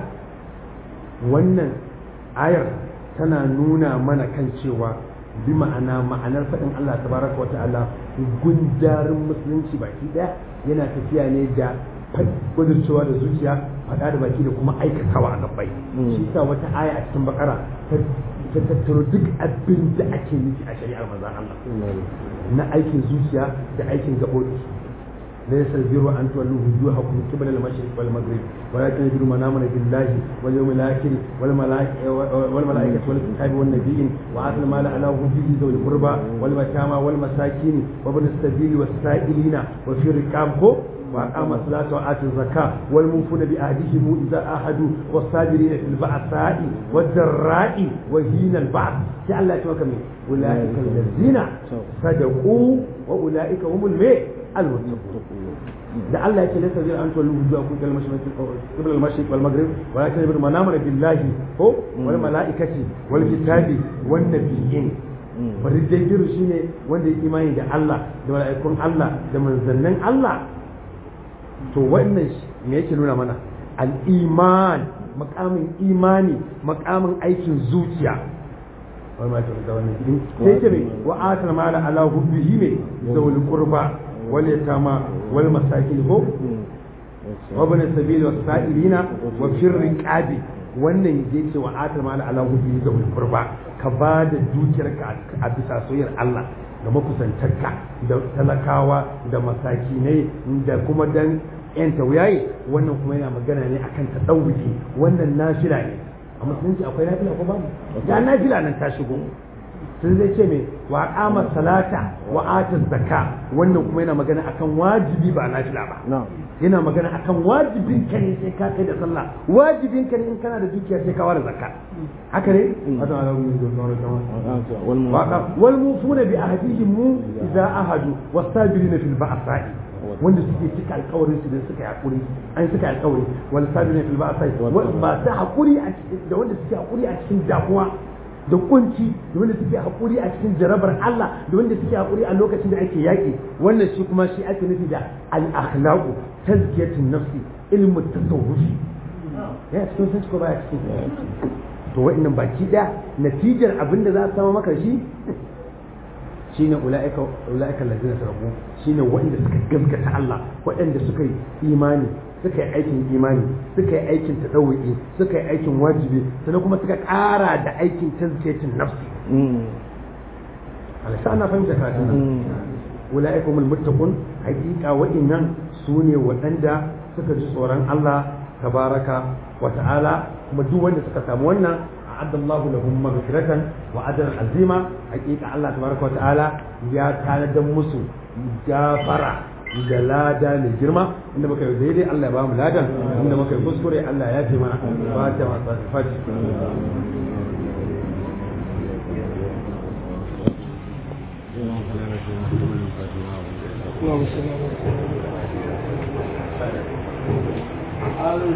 wannan ayar tana nuna mana kan cewa bi ma'ana ma'anar faɗin Allah tabaraka wa ta'ala gundarin musulunci baki ɗaya yana tafiya ne da kudurcewa da zuciya faɗa da baki da kuma aikatawa a gabbai shi sa wata aya a cikin bakara ta tattaro duk abin da ake nufi a shari'ar manzon Allah na aikin zuciya da aikin gaɓoɓi ليس البر أن تولوا وجوهكم قبل المشرق والمغرب ولكن البر من آمن بالله واليوم الآخر والملائكة والملائكة والكتاب والنبيين وآتى المال على حبه ذوي القربى واليتامى والمساكين وابن السبيل والسائلين وفي الركاب وأقام الصلاة وآتى الزكاة والموفون بعهدهم إذا عاهدوا والصابرين في البأساء والضراء وهين البعث جعل الله أولئك الذين صدقوا وأولئك هم المئة المتقون da Allah yake laysa zai an tuwallu wujuhakum ila al-mashriq qibla al-mashriq wal maghrib walakin bir manamana billahi ko wal malaikati wal kitabi wan nabiyyin bari dai giru shine wanda ya imani da Allah da malaikun Allah da manzannin Allah to wannan me yake nuna mana al-iman makamin imani makamin aikin zuciya wani ma ta wannan sai ce me wa atal mala ala hubbihi me zawul qurba واليتامى والمساكين هو وابن السبيل والسائلين وفي الرقاب wannan zai ce wa atar mala ala hudu da kurba ka ba da dukiyarka a bisa soyayyar Allah da makusantarka da talakawa da masakinai da kuma dan yan tauyaye wannan kuma yana magana ne akan tadawuki wannan nafila ne a musulunci akwai nafila ko babu ga nafila nan ta shigo sun zai ce mai wa kama salata wa ata zakka wannan kuma yana magana akan wajibi ba nafila ba yana magana akan wajibin ka ne sai ka kai da sallah wajibin ka ne in kana da dukiya sai ka ware zakka haka ne wal mufuna bi ahdihim mu idza ahadu wasabirina fil ba'sa'i wanda suke cika alkawarin su da suka yi hakuri an suka yi alkawari wal sabirina fil ba'sa'i masu hakuri da wanda suke hakuri a cikin damuwa da kunci da wanda suke haƙuri a cikin jarabar Allah da wanda suke haƙuri a lokacin da ake yaƙi wannan shi kuma shi ake nufi da al-akhlaqu tazkiyatun nafsi ilmu tasawufi ya cikin sun ko baya cikin to wa'annan baki daya natijar abin da za a samu maka shi shine ulaika ulaika allazina sarabu shine wanda suka gaskata Allah waɗanda suka yi imani suka yi aikin imani suka yi aikin tadawu'i suka yi aikin wajibi sannan kuma suka ƙara da aikin tazkiyatin nafsi alisa ana fahimta karatun nan ulaika humul muttaqun haqiqa wa'innan sune waɗanda suka ji tsoron Allah tabaraka wa ta'ala kuma duk wanda suka samu wannan أعد الله لهم مغفرة وأجرا عظيما حقيقة الله تبارك وتعالى يا كان دمسو جافرة da lada mai girma inda muka yi daidai Allah ya ba mu ladan inda muka yi kuskure Allah ya fi mana ba ta masu fati اللهم صل على